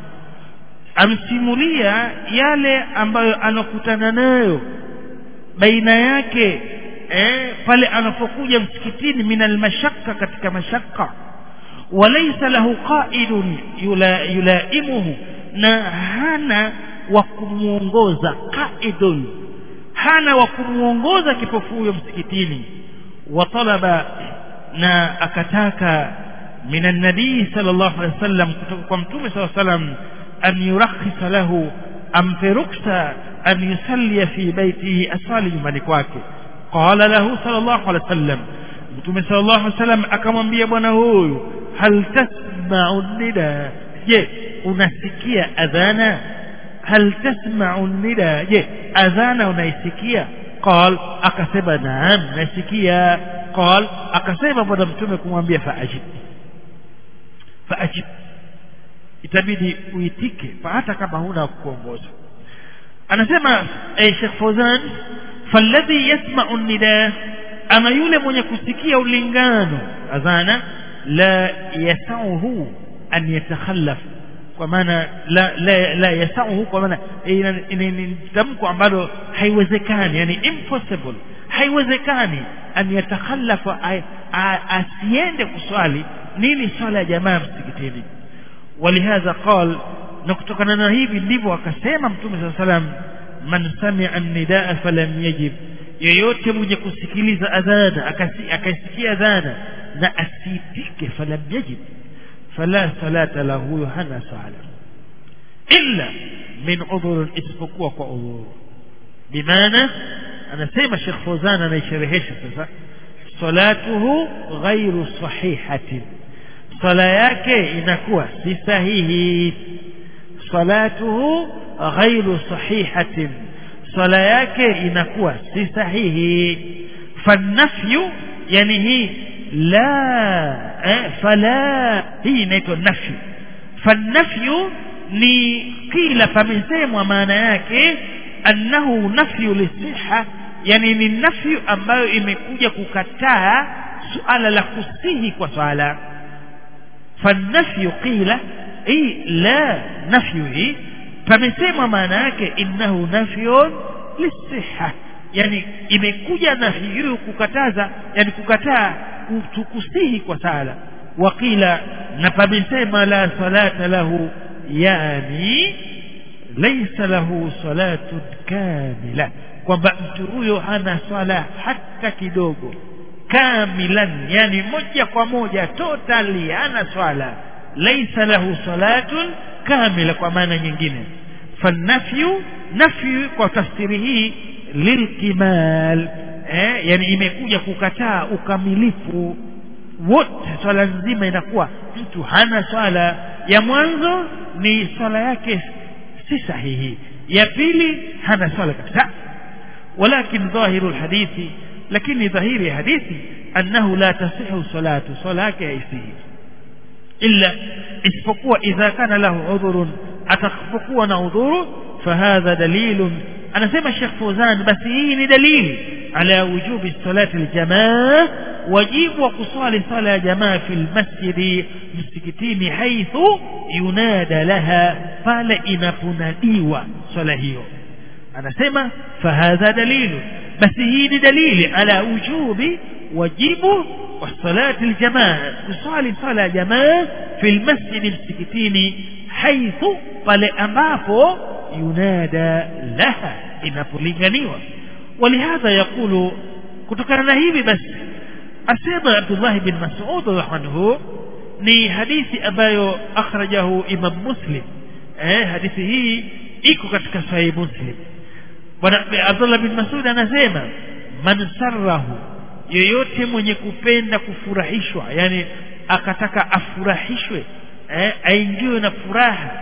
amsimulia yale ambayo anakutana nayo baina yake eh, pale anapokuja msikitini min almashaqqa katika mashaqqa walaysa lahu qa'idun yula, yulaimuhu na hana wa kumuongoza qaidun hana wa kumuongoza kipofu huyo msikitini wa talaba na akataka min an-nabii sallallahu alaihi wasallam kutoka kwa mtume sallallahu alaihi wasallam an yurakhisa lahu ampe ruksa an yusalli fi baitihi asali nyumbani kwake qala lahu sallallahu alaihi wasallam mtume sallallahu alaihi wasallam akamwambia bwana huyu hal tasma'u nida je unasikia adhana hal tasma'u nida je adhana unaisikia qal akasema naam nasikia qal akasema bwana mtume kumwambia faajib faajib itabidi uitike hata kama huna kuongoza anasema eh, Sheikh Fawzan falladhi yasma'u nida ama yule mwenye kusikia ulingano adhana la yasauhu an yatakhallaf kwa maana la la, la yasauhu kwa maana ni tamko ambalo haiwezekani yani impossible haiwezekani an yatakhallafa asiende kuswali nini swala ya jamaa msikitini ولهذا قال نكتكنا na hivi ndivyo akasema mtume صلى الله عليه وسلم man sami'a an-nidaa falam yajib yeyote mwenye kusikiliza adhana akasikia adhana na asitike falam yajib fala salata lahu hana sala illa min udhur isipokuwa kwa udhur bimaana anasema Sheikh Fawzan anaisherehesha sasa salatuhu ghairu sahihatin sala yake inakuwa si sahihi salatuhu ghairu sahihatin sala yake inakuwa si sahihi fanafyu yani hii la eh, fala hii inaitwa nafyu fanafyu ni kila pamesemwa maana yake annahu nafyu lisiha yani ni nafyu ambayo imekuja kukataa suala la kusihi kwa swala فالنفي قيل اي لا نفي فمسema maana yake innahu nafyun lisihha yani imekuja nafi hiyo kukataza yani kukataa kusihi kwa sala waqila na pamesema la salata lahu yani laysa lahu salatun kamila kwamba mtu huyo hana swala hata kidogo kamilan yani moja kwa moja totally hana swala laysa lahu salatun kamila kwa maana nyingine fanafyu nafyu kwa tafsiri hii lilkimal eh, yani imekuja kukataa ukamilifu wote swala nzima inakuwa mtu hana swala ya mwanzo ni swala yake si sahihi ya pili hana swala kabisa walakin dhahiru lhadithi lakini dhahiri ya hadithi annahu la tasihu salatu swala yake haisihi illa isipokuwa idha kana lahu udhurun atakapokuwa na udhuru fahadha dalilun anasema Sheikh Fawzan basi hii ni dalili ala wujubi salati aljamaa wajibu wa kusali sala ya jamaa fi almasjidi msikitini haithu yunada laha pale inaponadiwa swala hiyo anasema fahadha dalilu basi hii ni dalili ala wujubi wajibu wa salati aljamaa kusali sala ya jamaa fi almasjidi msikitini haithu pale ambapo yunada laha inapolinganiwa ولهذا يقول kutokana na hivi basi asema Abdullah bin Mas'ud anhu ni hadithi ambayo akhrajahu Imam Muslim eh hadithi hii iko katika sahih muslim bwana Abdullah bin Mas'ud anasema man sarrahu yoyote mwenye kupenda kufurahishwa yani akataka afurahishwe eh aingiwe na furaha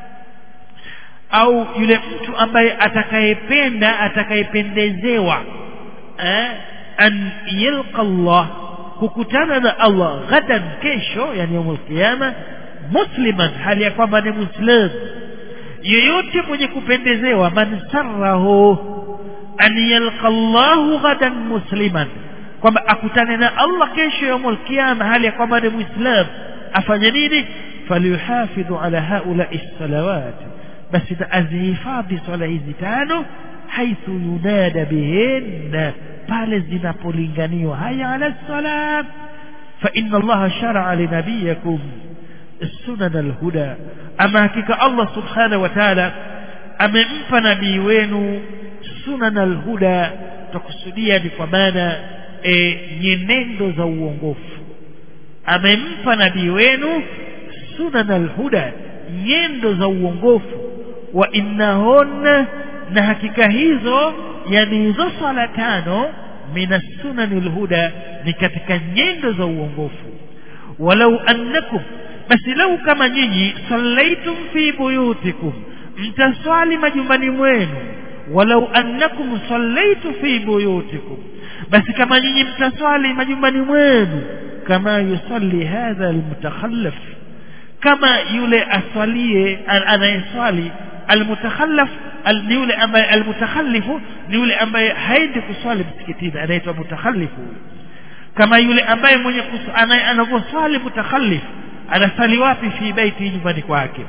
au yule mtu ambaye atakayependa atakayependezewa eh an yalqa Allah kukutana na Allah ghadan kesho yani yaumul qiyama musliman hali ya kwamba ni muislam yeyote mwenye kupendezewa man sarrahu an yalqa Allah ghadan musliman kwamba akutane na Allah kesho yaumul qiyama hali ya kwamba ni muislam afanye nini falyuhafidhu ala haula'i salawat basi azihifadhi swala hizi tano haithu yunada bihinna pale zinapolinganiwa haya ala salam fa inna allaha shar'a linabiyakum sunan alhuda ama hakika allah subhanahu wa ta'ala amempa nabii wenu sunan alhuda takusudia ni kwa maana e, nyenendo za uongofu amempa nabii wenu sunan alhuda nyendo za uongofu wa innahunna na hakika hizo yani hizo swala tano min sunanil huda ni katika nyendo za uongofu walau annakum basi lau kama nyinyi sallaitum fi buyutikum mtaswali majumbani mwenu walau annakum sallaitu fi buyutikum basi kama nyinyi mtaswali majumbani mwenu kama yusalli hadha almutakhallaf kama yule aswalie anayeswali almutakhallaf ni yule ambaye almutakhallifu ni yule ambaye haendi kuswali msikitini anaitwa mutakhallifu kama yule ambaye mwenye anavyoswali mutakhallif anasali wapi fi baiti nyumbani kwake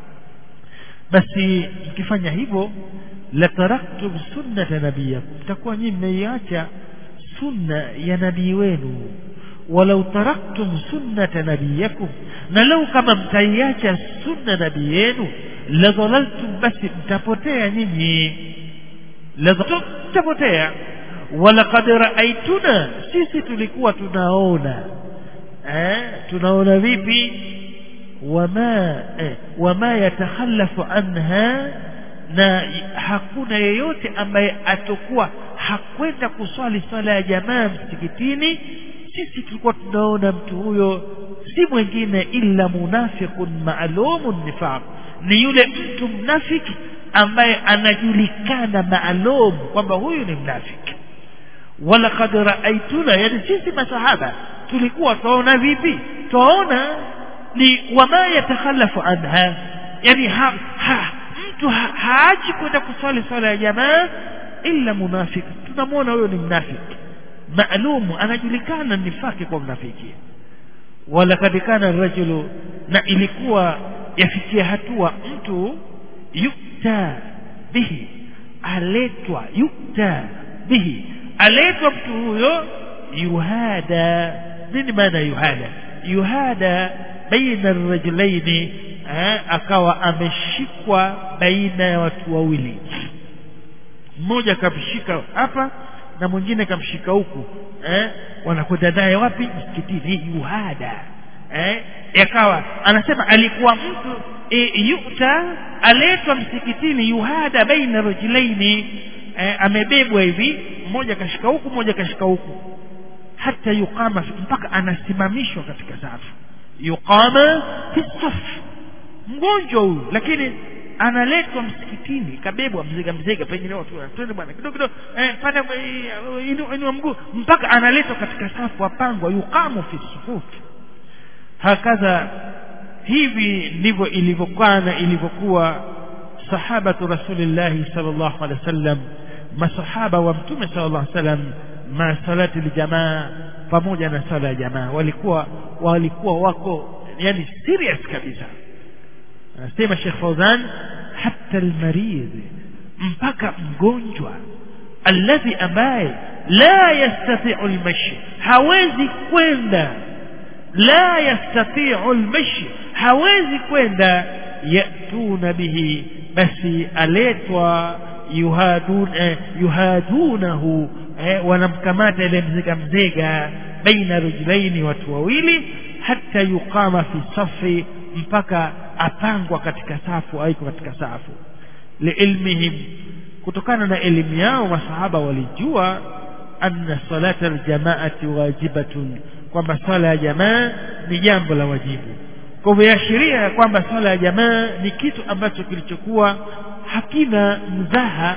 basi mkifanya hivyo la taraktum sunnata nabiyakum mtakuwa nyinyi mmeiacha sunna ya nabii wenu walau taraktum sunnata nabiyakum na lau kama mtaiacha sunna nabii yenu la dhalaltum basi mtapotea nyinyi la mtapotea walaqad raaituna sisi tulikuwa tunaona eh tunaona vipi wama eh, wama yatakhallafu anha na hakuna yeyote ambaye atakuwa hakwenda kuswali swala ya jamaa msikitini sisi tulikuwa tunaona mtu huyo si mwingine illa munafiqun maalumun nifaq ni yule mtu mnafiki ambaye anajulikana maalum kwamba huyu ni mnafiki walaqad raaituna yani sisi masahaba tulikuwa tunaona vipi tunaona ni wama yatakhalafu anha yani ha, ha, mtu ha, haachi kwenda kuswali swala ya jamaa illa munafiki tunamwona huyo ni mnafiki maalumu anajulikana nifaki kwa mnafiki walakad kana rajulu na ilikuwa yafikia hatua mtu yukta bihi aletwa yukta bihi aletwa mtu huyo yuhada nini maana yuhada yuhada baina rajulaini akawa ameshikwa baina ya watu wawili mmoja akamshika hapa na mwingine kamshika huku eh wanakwenda naye wapi msikitini yuhada eh yakawa anasema alikuwa mtu e, yuta aletwa msikitini yuhada baina rajulaini eh, amebebwa hivi mmoja kashika huku mmoja kashika huku hata yuqama mpaka anasimamishwa katika safu yuqama fi saf mgonjwa huyu lakini analetwa msikitini kabebwa mziga mziga pengine watu twende bwana kidogo kidogo eh, panda inua mguu mpaka analetwa katika safu apangwa yuqamu fi sufufi hakadha hivi ndivyo ilivyokuwa na ilivyokuwa sahabatu rasulillahi sallallahu alaihi wasallam masahaba wa mtume sallallahu alaihi wasallam ma salati aljamaa pamoja na sala ya jamaa walikuwa walikuwa wako yani serious kabisa anasema Sheikh Fauzan hata almarid mpaka mgonjwa alladhi ambaye la yastati'u almashi hawezi kwenda la yastati'u almashi hawezi kwenda yatuna bihi basi aletwa yuhadun eh, yuhadunahu eh, wanamkamata ile mzega mzega baina rujulaini watu wawili hata yuqama fi safi mpaka apangwa katika safu aiko katika safu liilmihim kutokana na elimu yao masahaba walijua anna salata aljamaati wajibatun kwamba swala ya jamaa ni jambo la wajibu kwa hivyo yaashiria ya kwamba swala ya jamaa ni kitu ambacho kilichokuwa hakina mzaha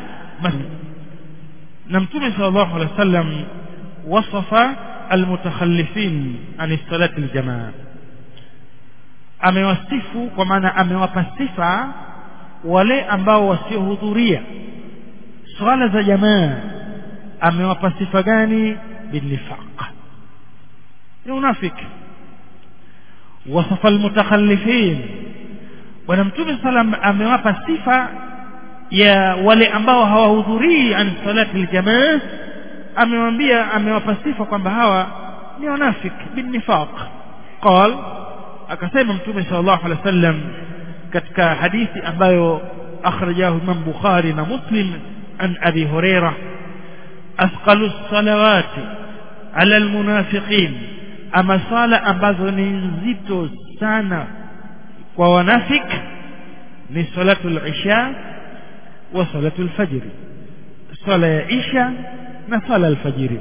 na mtume sallallahu alaihi wasallam wasafa almutakhallifin an salati aljamaa amewasifu kwa maana amewapa sifa wale ambao wasiohudhuria swala za jamaa amewapa sifa gani binifaq ni unafiki wasafa almutakhallifin bwana mtume salam amewapa sifa ya wale ambao hawahudhurii an salati aljamaa amewambia amewapa sifa kwamba hawa ni wanafik binifaq qal akasema mtume sallallahu alaihi wasallam katika hadithi ambayo akhrajahu imam bukhari na muslim an abi huraira athqalu salawati ala almunafiqin ama sala ambazo ni nzito sana kwa wanafik ni salatu al-isha wa salatu al-fajr sala ya isha na sala al-fajr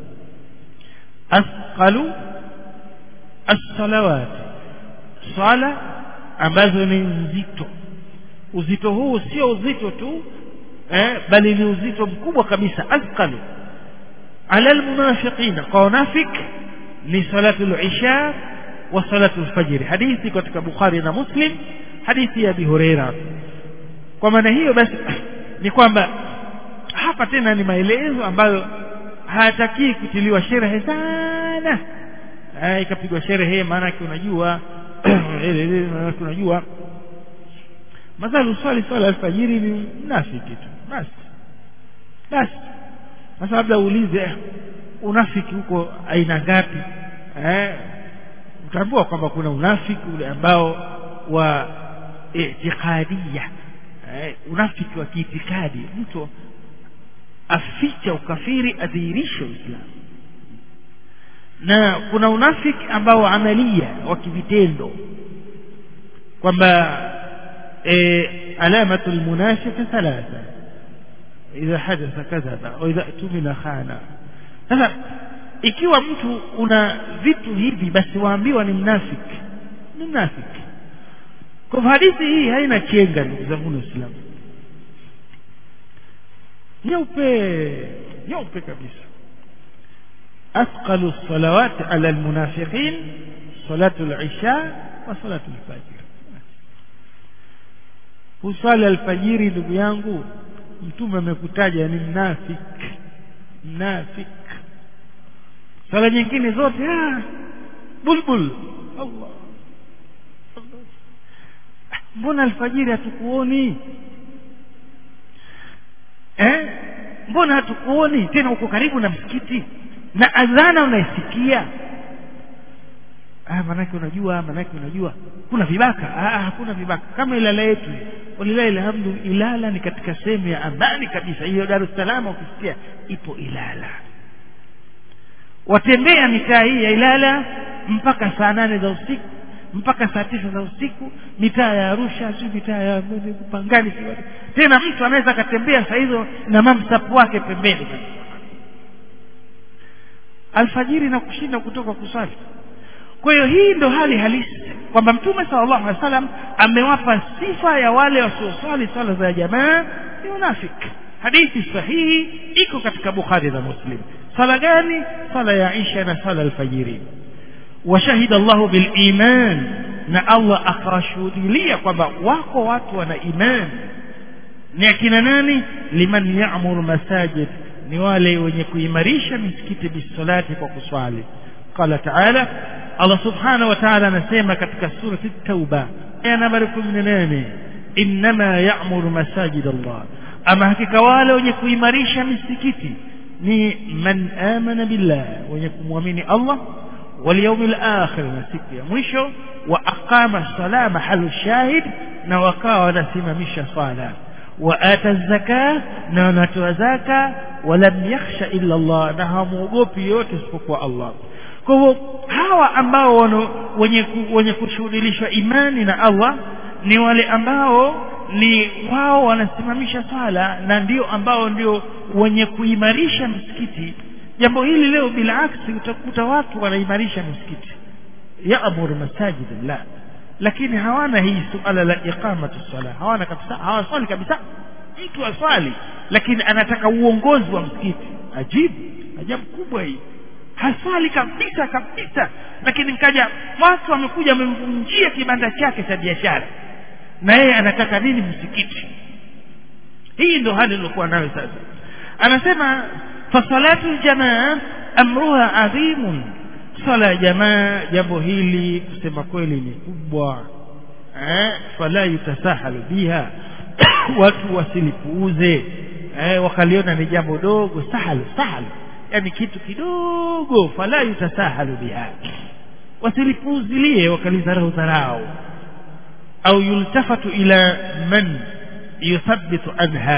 athqalu as-salawat sala ambazo ni nzito uzito huu sio uzito tu eh, bali ni uzito mkubwa kabisa athqalu ala almunafiqina kwa wanafik ni salatu al-isha wa salatu al-fajr hadithi katika bukhari na muslim hadithi ya abi huraira kwa maana hiyo basi ni kwamba hapa tena ni maelezo ambayo hayatakii kutiliwa sherehe sana ikapigwa sherehe maana yake unajua unajua mathalan uswali swala alfajiri ni mnafiki tu basi basi sasa labda uulize unafiki huko aina ngapi eh utaambua kwamba kuna unafiki ule ambao wa itiqadia eh, unafiki wa kiitikadi mtu aficha ukafiri adhihirishe uislamu na kuna unafiki ambao amalia wa kivitendo kwamba e, alamatu almunafiq thalatha idha hadatha kadhaba au idha tumila khana sasa ikiwa mtu una vitu hivi basi waambiwa ni mnafiki ni mnafiki kwa hadithi hii haina chenga ndugu zangu waislamu nyeupe nyeupe kabisa أثقل الصلوات على المنافقين صلاة العشاء وصلاة الفجر kuswali alfajiri ndugu yangu mtume amekutaja ni mnafik mnafik swala nyingine zote ah, bulbul Allah mbona alfajiri hatukuoni eh mbona hatukuoni tena uko karibu na msikiti na adhana unaisikia ah manake unajua manake unajua kuna vibaka ah hakuna vibaka kama ilala yetu walilahi alhamdu ilala ni katika sehemu ya amani kabisa hiyo Dar es Salaam ukisikia ipo ilala watembea mitaa hii ya ilala mpaka saa nane za usiku mpaka saa tisa za usiku mitaa ya Arusha si mitaa ya Pangani tena mtu anaweza akatembea saa hizo na mamsapu wake pembeni alfajiri na kushinda kutoka kuswali kwa hiyo hii ndo hali halisi kwamba mtume sallallahu alaihi wasallam amewapa sifa ya wale wasioswali swala za jamaa ni unafiki hadithi sahihi iko katika bukhari na muslim sala gani sala ya isha na sala alfajiri washahida llahu biliman na allah akawashuhudilia kwamba wako watu wana iman ni akina nani liman yamuru masajid ni wale wenye kuimarisha misikiti bisalati kwa kuswali qala taala allah subhanahu wa taala anasema katika surati tauba aya nambari kumi na nane innama yamuru masajid allah ama hakika wale wenye kuimarisha misikiti ni man amana billah wenye kumwamini allah واليوم الآخر نسيك يا مwisho وأقام الصلاة محل الشاهد na wakawa wanasimamisha swala وآتى الزكاة na wanatoa zaka walam yakhsha illa Allah na hamuogopi yote isipokuwa Allah kwa hivyo hawa ambao wenye wenye kushuhudilishwa imani na Allah ni wale ambao ni wao wanasimamisha swala na ndio ambao ndio wenye kuimarisha msikiti jambo hili leo bila aksi utakuta watu wanaimarisha msikiti yaamuru masajidillah lakini hawana hii suala la iqamatu sala hawana kabisa hawaswali kabisa mtu aswali lakini anataka uongozi wa msikiti ajibu ajabu kubwa hii haswali kabisa kabisa lakini nkaja watu wamekuja wamemvunjia kibanda chake cha biashara na yeye anataka nini msikiti hii ndo hali iliokuwa nayo sasa anasema fasalatu ljamaa amruha adhimun swala ya jamaa jambo hili kusema kweli ni kubwa eh, fala yutasahalu biha watu wasilipuuze eh, wakaliona ni jambo dogo sahalu sahalu yani kitu kidogo fala yutasahalu biha wasilipuuzilie wakalizarau dharau au yultafatu ila man yuthabitu anha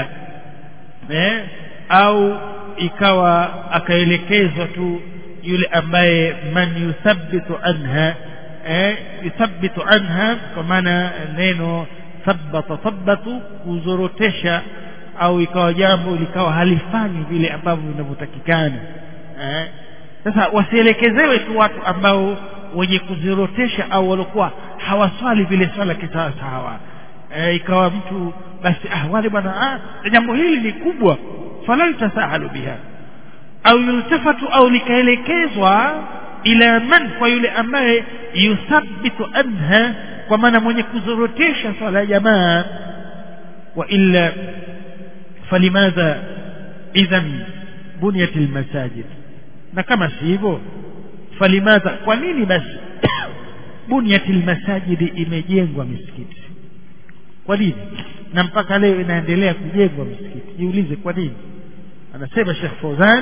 eh, au ikawa akaelekezwa tu yule ambaye man yuthabitu anha eh, yuthabitu anha kwa maana neno thabata thabatu kuzorotesha au ikawa jambo likawa halifanyi vile ambavyo vinavyotakikana eh. sasa wasielekezewe tu watu ambao wenye kuzirotesha au waliokuwa hawaswali vile swala kisawasawa eh, ikawa mtu basi ah, wale bwana ah, jambo hili ni kubwa fala yutasahalu biha au yultafatu au likaelekezwa ila man kwa yule ambaye yuthabitu anha kwa maana mwenye kuzorotesha swala ya jamaa wa illa falimadha idhan buniyat almasajid na kama si hivyo falimadha kwa nini basi buniyat almasajid imejengwa misikiti kwa nini na mpaka leo inaendelea kujengwa misikiti jiulize kwa nini anasema Sheikh Fauzan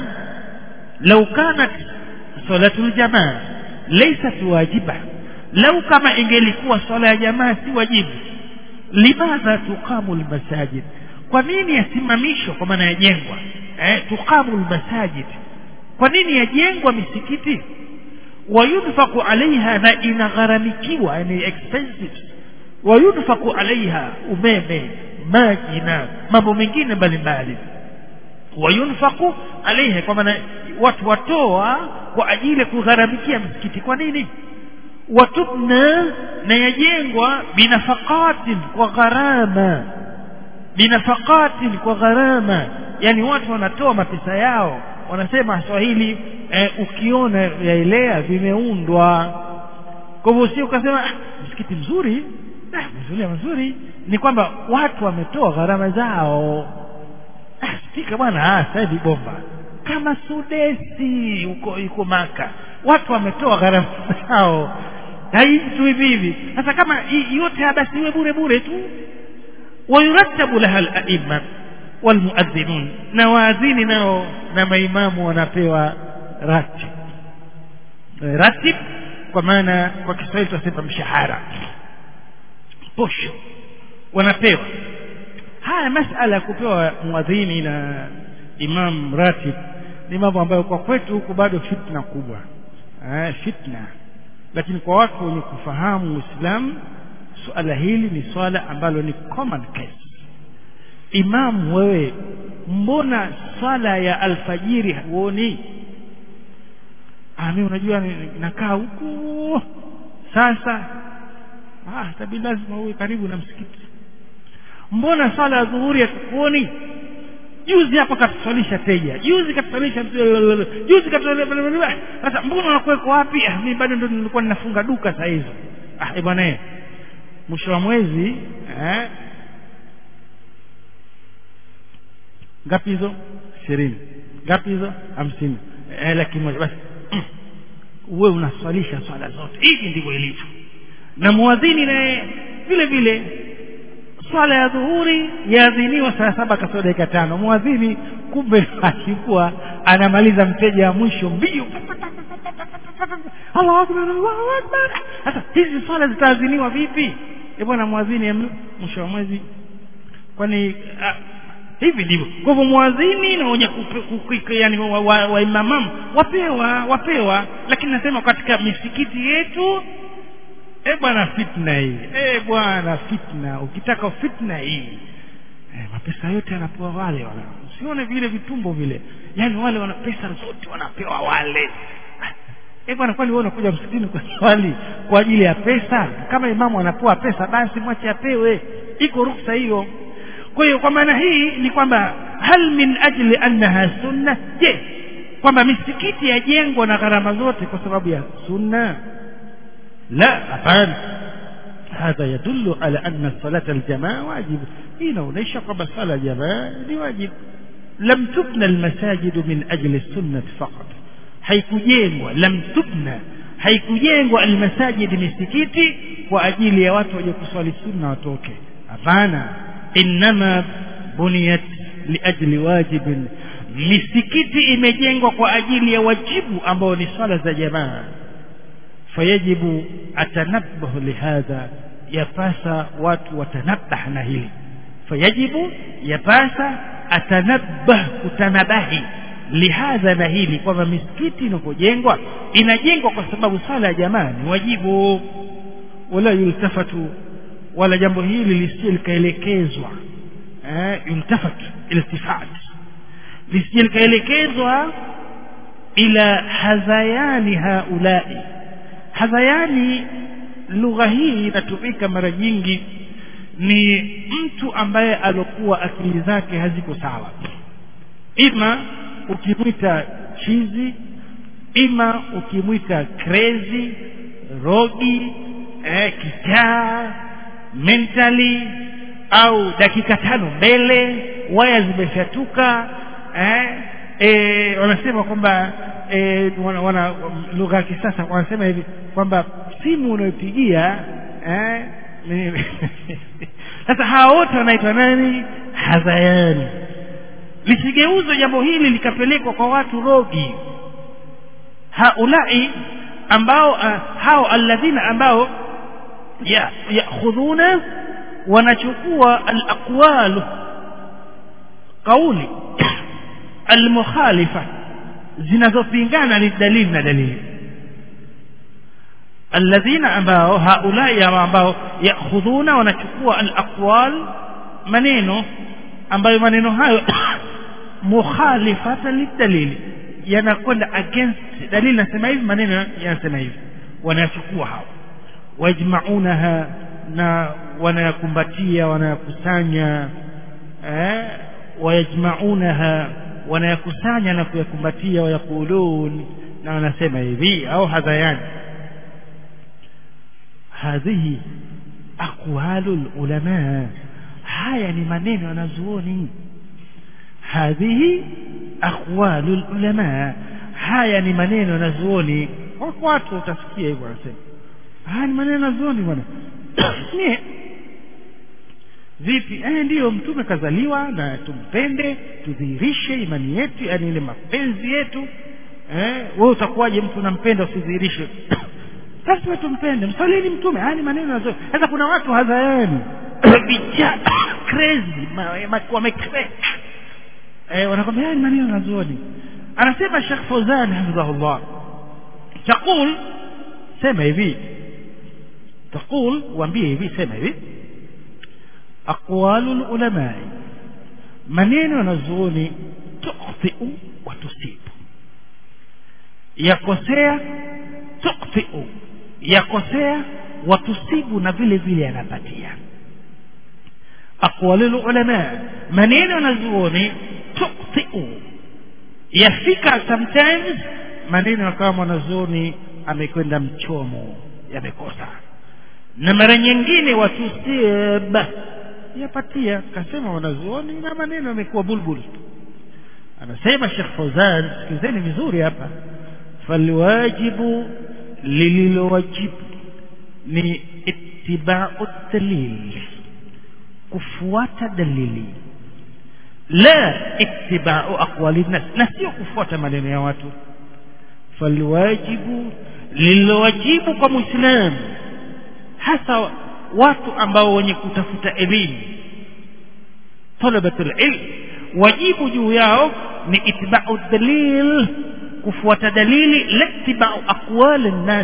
lau kanat salatul jamaa laysat wajiba lau kama ingelikuwa swala ya jamaa si wajibu limadha tuqamu almasajid kwa nini yasimamishwa kwa maana yajengwa eh, tuqamu almasajid kwa nini yajengwa misikiti wayunfaku alaiha na inagharamikiwa yani expensive wayunfaku alaiha umeme maji na mambo mengine mbalimbali wayunfaku alaiha kwa maana watu watoa kwa ajili ya kugharamikia msikiti kwa nini watubna na yajengwa binafaqatin kwa gharama binafaqatin kwa gharama yani watu wanatoa mapesa yao wanasema swahili eh, ukiona yaelea vimeundwa kwa hivyo si ukasema ah, msikiti mzuri ah, mzuri mzuri ni kwamba watu wametoa gharama zao ah, spika bwana ah, sasa hivi bomba kama sudesi huko yuko maka watu wametoa gharama zao haitu hivi hivi sasa kama yote basi iwe bure bure tu wayurattabu laha al-a'imma walmuadhinun na waadhini nao na maimamu wanapewa ratib ratib kwa maana kwa Kiswahili tunasema mshahara posho wanapewa haya masala ya kupewa muadhini na imam ratib ni mambo ambayo kwa kwetu huku bado fitna kubwa eh, fitna lakini kwa watu wenye kufahamu Uislamu suala hili ni swala ambalo ni common case imam wewe mbona swala ya alfajiri huoni mimi unajua nakaa huko sasa ah tabii lazima uwe karibu na msikiti mbona swala ya dhuhuri hatukuoni juzi hapa katuswalisha teja juzi katuswalisha juzi katuswalisha sasa mbona unakuweko wapi ah mimi bado ndo nilikuwa ninafunga duka saa hizo ah bwana mwisho wa mwezi eh ngapi hizo ishirini ngapi hizo hamsini eh, laki moja basi uwe unaswalisha swala zote hivi ndivyo ilivyo na muadhini naye vile vile swala ya dhuhuri yaadhiniwa saa saba kasoro dakika tano muadhini kumbe alikuwa anamaliza mteja wa mwisho mbio Allahu akbar Allahu akbar sasa hizi swala zitaadhiniwa vipi e bwana muadhini mwisho wa mwezi kwani hivi ndivyo kwa hivyo muadhini na wenye yani waimamamu wa, wa wapewa wapewa lakini nasema katika misikiti yetu e bwana fitna hii e bwana fitna ukitaka fitna hii e, mapesa yote yanapewa wale wana usione vile vitumbo vile yaani wale wana pesa zote wanapewa wale e bwana kwani wewe unakuja msikitini kwa swali kwa ajili ya pesa kama imamu anapewa pesa basi mwache apewe iko ruksa hiyo kwa hiyo kwa maana hii ni kwamba hal min ajli annaha sunna je kwamba misikiti yajengwa na gharama zote kwa sababu ya sunna la hapana هذا يدل على أن صلاة الجماعة واجب هنا وليس قبل صلاة الجماعة واجب لم تبنى المساجد من أجل السنة فقط haikujengwa lam tubna haikujengwa almasajid misikiti kwa ajili ya watu waje kuswali sunna watoke hapana innama buniyat liajli wajibin misikiti imejengwa kwa ajili ya wajibu ambao ni swala za jamaa fayajibu atanabbahu lihadha yapasa watu watanabbah na hili fayajibu yapasa atanabbah kutanabahi lihadha na hili kwamba misikiti inapojengwa inajengwa kwa sababu swala ya jamaa ni wajibu wala yultafatu wala jambo hili lisije likaelekezwa eh, yultafat iltifat lisije likaelekezwa ila hadhayani haulai hadhayani lugha hii inatumika mara nyingi ni mtu ambaye alokuwa akili zake haziko sawa ima ukimwita chizi ima ukimwita crazy rogi eh, kichaa mentally au dakika tano mbele waya zimeshatuka eh, eh, wanasema kwamba eh, wana, wana lugha ya kisasa wanasema hivi kwamba simu unayopigia eh, sasa hawa wote wanaitwa nani hadhayani lisigeuzwe jambo hili likapelekwa kwa watu rogi haulai ambao uh, hao alladhina ambao yakhudhuna ya wanachukua alaqwalu kauli almukhalifa zinazopingana lidalili na dalili alladhina ambao haulai ambao yakhudhuna wanachukua alaqwal maneno ambayo maneno hayo mukhalifatan lidalili yanakwenda against dalili nasema hivi maneno yanasema hivi wanayachukua hao wajmaunaha na wanayakumbatia wanayakusanya eh, wayajmaunaha wanayakusanya na kuyakumbatia wayakulun na wanasema hivi au hadhayani hadhihi aqwalu lulamaa haya ni maneno yanazuoni hadhihi aqwalu lulamaa haya ni maneno yanazuoni wako watu utasikia hivyo wanasema haya ni maneno yanazuoni bwana nie vipi eh ndiyo mtume kazaliwa na tumpende tudhihirishe imani yetu yani ile mapenzi yetu eh wewe utakuwaje mtu unampenda usidhihirishe lazima tumpende msalini mtume haya ni maneno yazuoni sasa kuna watu hadhayani vijana crazy wamecrack eh wanakwambia haya ni maneno yazuoni anasema Sheikh Fauzan hafidhahullah taqul sema hivi taqul waambie hivi sema hivi aqwalul ulama maneno yanazuoni tukhtiu wa tusibu yakosea tukhtiu yakosea watusibu na vile vile yanapatia aqwalul ulama maneno yanazuoni tukhtiu yafika sometimes maneno kama mwanazuoni amekwenda mchomo yamekosa na mara nyingine watusib yapatia kasema wanazuoni na maneno yamekuwa bulbul anasema Sheikh Fauzan sikizeni vizuri hapa falwajibu lililowajibu ni ittiba'u dalil kufuata dalili la ittiba'u aqwali nas na sio kufuata maneno ya watu falwajibu lililowajibu kwa muislamu hasa watu ambao wenye kutafuta elimu talabatul ilm wajibu juu yao ni itibau dalil kufuata dalili la itibau aqwal nnas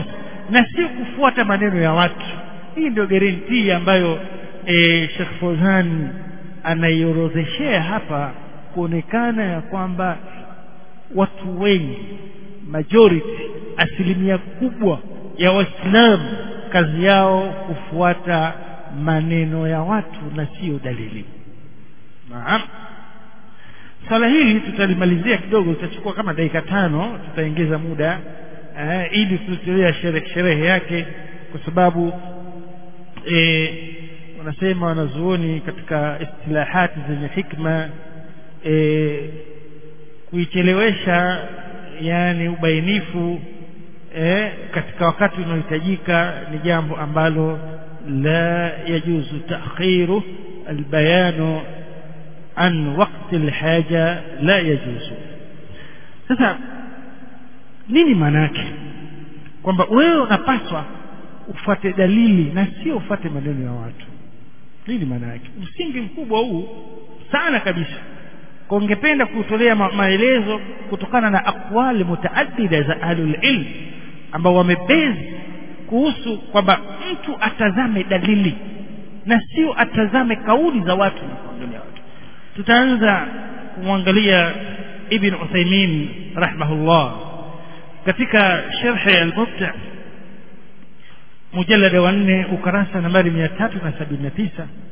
na sio kufuata maneno ya watu hii ndio guarantee ambayo e, Sheikh Fozan anaiorodheshea hapa kuonekana ya kwamba watu wengi majority asilimia kubwa ya waislamu kazi yao kufuata maneno ya watu na sio dalili naam swala hili tutalimalizia kidogo tutachukua kama dakika tano tutaongeza muda eh, ili tutolea sherehe, sherehe yake kwa sababu eh, wanasema wanazuoni katika istilahati zenye hikma eh, kuichelewesha yani ubainifu eh, katika wakati unaohitajika ni jambo ambalo la yajuzu takhiru albayanu an waqti alhaja la yajuzu sasa nini maana yake kwamba wewe unapaswa ufuate dalili na sio ufuate maneno ya watu nini maana yake msingi mkubwa huu sana kabisa kwa ungependa kutolea ma maelezo kutokana na aqwali mutaaddida za ahlul ilm ambao wamebezi kuhusu kwamba mtu atazame dalili na sio atazame kauli za watu na kuangalia watu tutaanza kumwangalia ibn Uthaymeen rahimahullah katika sharhi al-Mubta mujallada wa 4 ukarasa nambari 379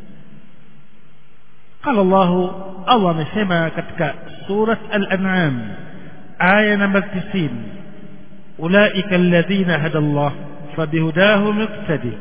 قال الله الله amesema katika surat al-an'am aya namba 90 ulaika alladhina hada Allah fabihudahu muqtadi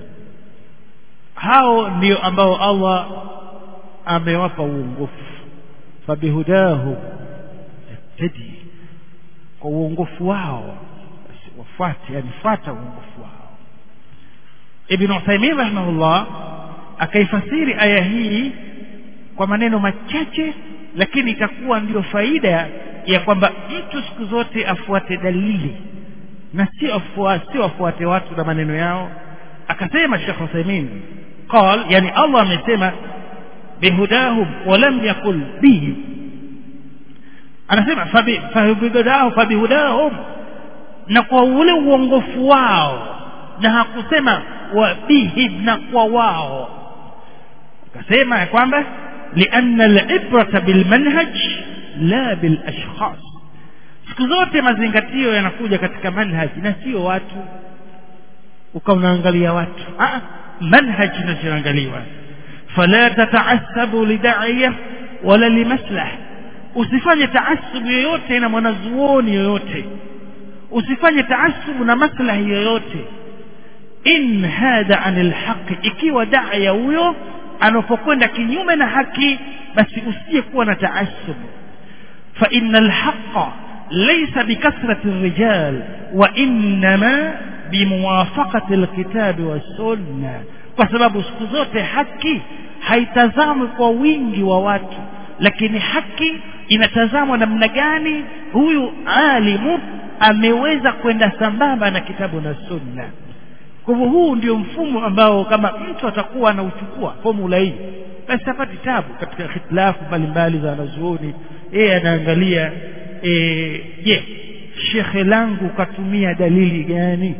hao ndio ambao Allah amewapa uongofu fabihudahu muqtadi kwa uongofu wao wafuate yani fuata uongofu wao Ibn Uthaymeen rahimahullah akaifasiri aya hii kwa maneno machache lakini itakuwa ndio faida ya kwamba mtu siku zote afuate dalili na sio afuate afuate watu na maneno yao akasema Sheikh Uthaymeen قال يعني الله amesema bihudahum walam yakul bihi anasema fabihudahum fabihudahum na kwa ule uongofu wao na hakusema wa bihim na kwa wao akasema ya kwamba لأن العبرة بالمنهج لا بالأشخاص siku zote mazingatio yanakuja katika manhaji na sio watu ukawa unaangalia watu ah manhaji inachoangaliwa fala tataasabu lidaiya wala limaslah usifanye taasubu yoyote na mwanazuoni yoyote usifanye taasubu na maslahi yoyote in hada anil haqi ikiwa daya huyo anapokwenda kinyume na haki basi usije kuwa na taasub fa innal haqqa laysa bikathrati rijal wa innama bimuwafaqati alkitabi wassunna kwa sababu siku zote haki haitazamwi kwa wingi wa watu lakini haki inatazamwa namna gani huyu alimu ameweza kwenda sambamba na kitabu na sunna kwa hivyo huu ndio mfumo ambao kama mtu atakuwa anauchukua formula hii basi apati tabu katika hitilafu mbalimbali za wanazuoni yeye anaangalia je shekhe langu katumia dalili gani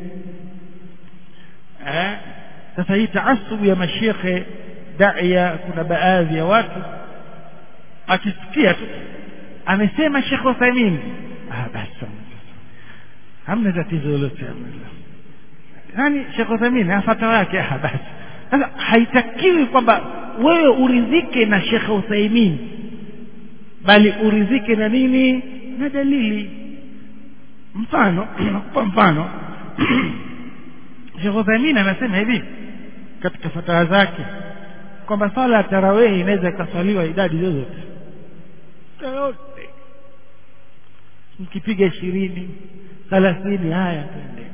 eh? sasa hii taasubu ya mashekhe daia kuna baadhi ya watu akisikia tu amesema shekhe Uthaymeen ah basi hamna tatizo lolote yani Sheikh Uthaymeen afata yake ah basi sasa haitakiwi kwamba wewe uridhike na Sheikh Uthaymeen bali uridhike na nini na dalili mfano nakupa mfano Sheikh Uthaymeen anasema hivi katika fatawa zake kwamba sala ya tarawih inaweza ikaswaliwa idadi zozote yote mkipiga ishirini thelathini haya tuende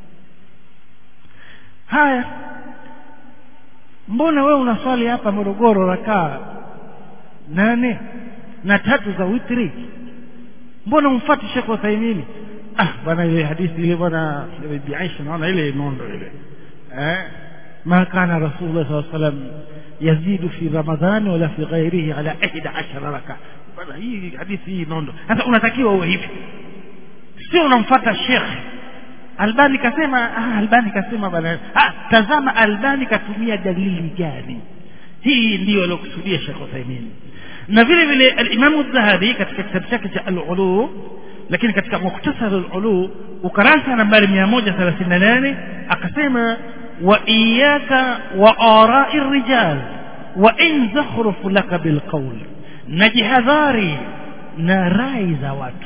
haya mbona wewe unaswali hapa Morogoro rakaa nane na tatu za witri mbona umfuati Sheikh Uthaymeen ah bwana ile hadithi ile bwana Bibi Aisha naona ile nondo ile eh ما كان رسول الله صلى الله عليه وسلم يزيد في رمضان ولا في غيره على 11 ركعه bwana hii hadithi hii nondo sasa unatakiwa uwe hivi sio unamfuata Sheikh albani kasema ah, albani kasema bwana ah, tazama albani katumia dalili gani hii ndiyo aliokusudia Sheikh Uthaymeen na vile vile al-Imam dhahabi katika kitabu chake cha al-Ulu lakini katika muktasar al-Ulu ukarasa nambari 138 akasema wa iyyaka wa ara'i rijal wa in zakhrufu laka bil qawl najihadhari na rai za watu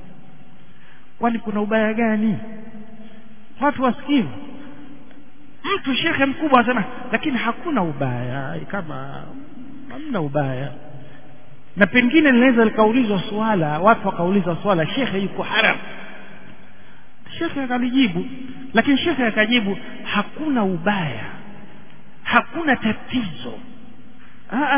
kwani kuna ubaya gani watu wasikivu mtu shekhe mkubwa anasema lakini hakuna ubaya kama hamna ubaya na pengine linaweza likaulizwa swala watu wakaulizwa swala shekhe yuko haram shekhe akalijibu lakini shekhe akajibu hakuna ubaya hakuna tatizo Aa,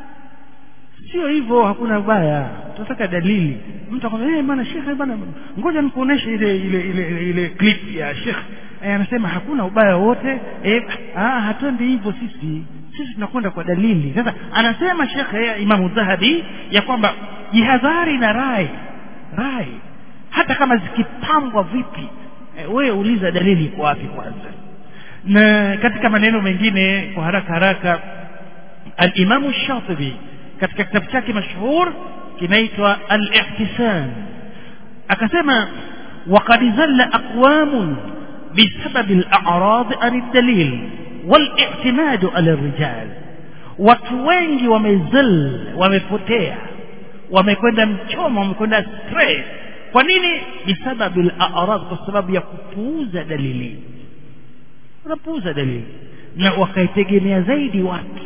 sio hivyo hakuna ubaya tunataka dalili mtu akwambia eh bwana shekhe bwana ngoja nikuoneshe ile ile ile ile, ile clip ya shekhe eh, anasema hakuna ubaya wote eh, ah hatuendi hivyo sisi sisi tunakwenda kwa dalili sasa anasema shekhe Imamu Dhahabi ya kwamba jihadhari na rai rai hata kama zikipangwa vipi eh, wewe uliza dalili iko wapi kwanza na katika maneno mengine kwa haraka haraka al-Imamu Shatibi katika kitabu chake mashuhur kinaitwa al-Ihtisan akasema وقد زل أقوام بسبب الأعراض عن الدليل والاعتماد على الرجال watu wengi wamezil wamepotea wamekwenda mchomo wamekwenda stress kwa nini bisababu al-a'rad kwa sababu ya kupuuza dalili unapuuza dalili na wakaitegemea zaidi watu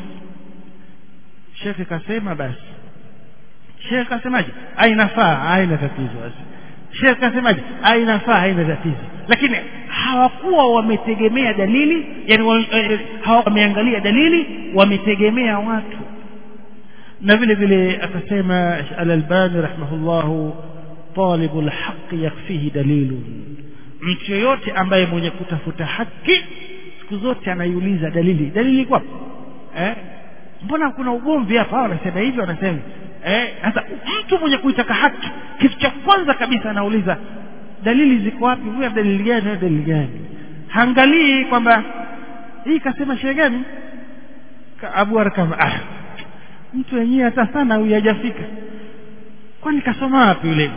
shekhe kasema basi shekhe kasemaje ainafaa haina tatizo basi shekhe kasemaje ainafaa haina tatizo lakini hawakuwa wametegemea dalili yani wa, eh, hawa wameangalia dalili wametegemea watu na vile vile akasema al-Albani rahimahullahu talibu al-haqq yakfihi dalilun mtu yoyote ambaye mwenye kutafuta haki siku zote anaiuliza dalili dalili kwa eh mbona kuna ugomvi hapa hao wanasema hivi wanasema eh sasa mtu mwenye kuitaka haki kitu cha kwanza kabisa anauliza dalili ziko wapi huyu dalili gani huyu dalili gani haangalii kwamba hii kasema shehe gani Ka Abu Arkam ah mtu wenyewe hata sana huyu hajafika kwani kasoma wapi yule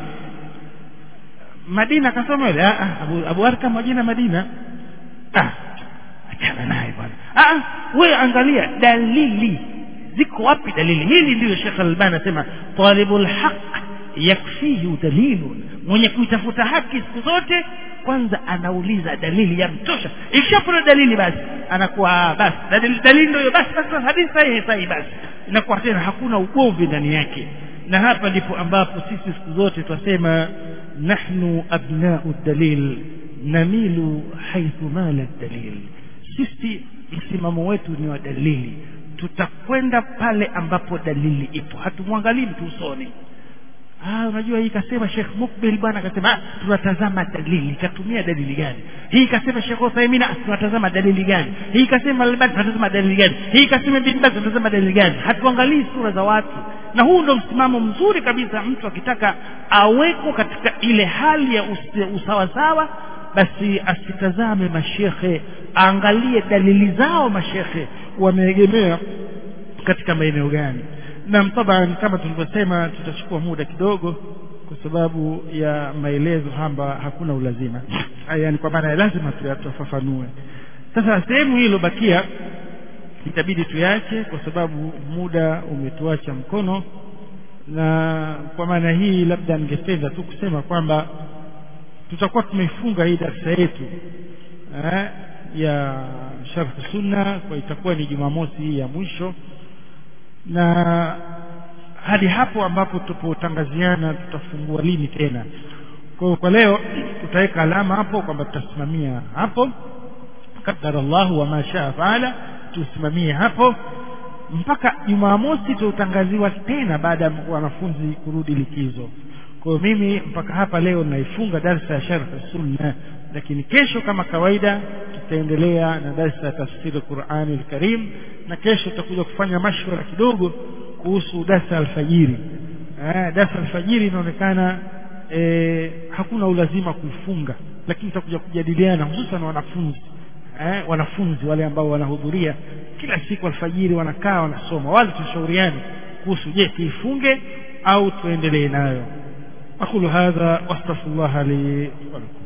Madina kasoma yule ah Abu, Abu Arkam majina Madina ah achana naye bwana ah wewe angalia dalili ziko wapi dalili hili ndilo Sheikh Al-Albani anasema talibul haqq yakfihi dalilun mwenye kuitafuta haki siku zote kwanza anauliza dalili ya mtosha ikishapata dalili basi anakuwa basi dalili, dalili ndio basi basi hadithi sahihi sahihi basi inakuwa tena hakuna ugomvi ndani yake na hapa ndipo ambapo sisi siku zote twasema nahnu abnau dalil namilu haithu mala dalil sisi msimamo wetu ni wa dalili tutakwenda pale ambapo dalili ipo hatumwangalii mtu usoni ah unajua hii kasema Sheikh Mukbil bwana akasema ah, tunatazama dalili katumia dalili gani hii kasema Sheikh Uthaymeen ah, tunatazama dalili gani hii kasema Albani tunatazama dalili gani hii kasema Ibn Baz tunatazama dalili gani hatuangalii sura za watu na huu ndo msimamo mzuri kabisa mtu akitaka aweko katika ile hali ya usawasawa basi asitazame mashekhe aangalie dalili zao mashekhe wameegemea katika maeneo gani na taban kama tulivyosema tutachukua muda kidogo kwa sababu ya maelezo hamba hakuna ulazima yani kwa maana lazima tuyafafanue sasa sehemu hii iliyobakia itabidi tuyache kwa sababu muda umetuacha mkono na kwa maana hii labda ningependa tu kusema kwamba tutakuwa tumeifunga hii darasa yetu eh, ya sharh sunna kwa itakuwa ni jumamosi hii ya mwisho na hadi hapo ambapo tupotangaziana tutafungua lini tena kwa kwa leo tutaweka alama hapo kwamba tutasimamia hapo qadara Allah wa ma shaa faala tusimamie hapo mpaka Jumamosi tutangaziwa tena baada ya wanafunzi kurudi likizo kwa mimi mpaka hapa leo naifunga darsa ya sharh sunna lakini kesho kama kawaida tutaendelea na darsa ya tafsiri Qur'ani al-Karim na kesho tutakuja kufanya mashwara kidogo kuhusu darsa alfajiri eh darsa alfajiri inaonekana eh, hakuna ulazima kuifunga lakini tutakuja kujadiliana hususan wanafunzi eh, wanafunzi wale ambao wanahudhuria kila siku alfajiri wanakaa wanasoma wale tushauriane kuhusu je tuifunge au tuendelee nayo aqulu hadha wastaghfirullah li wa lakum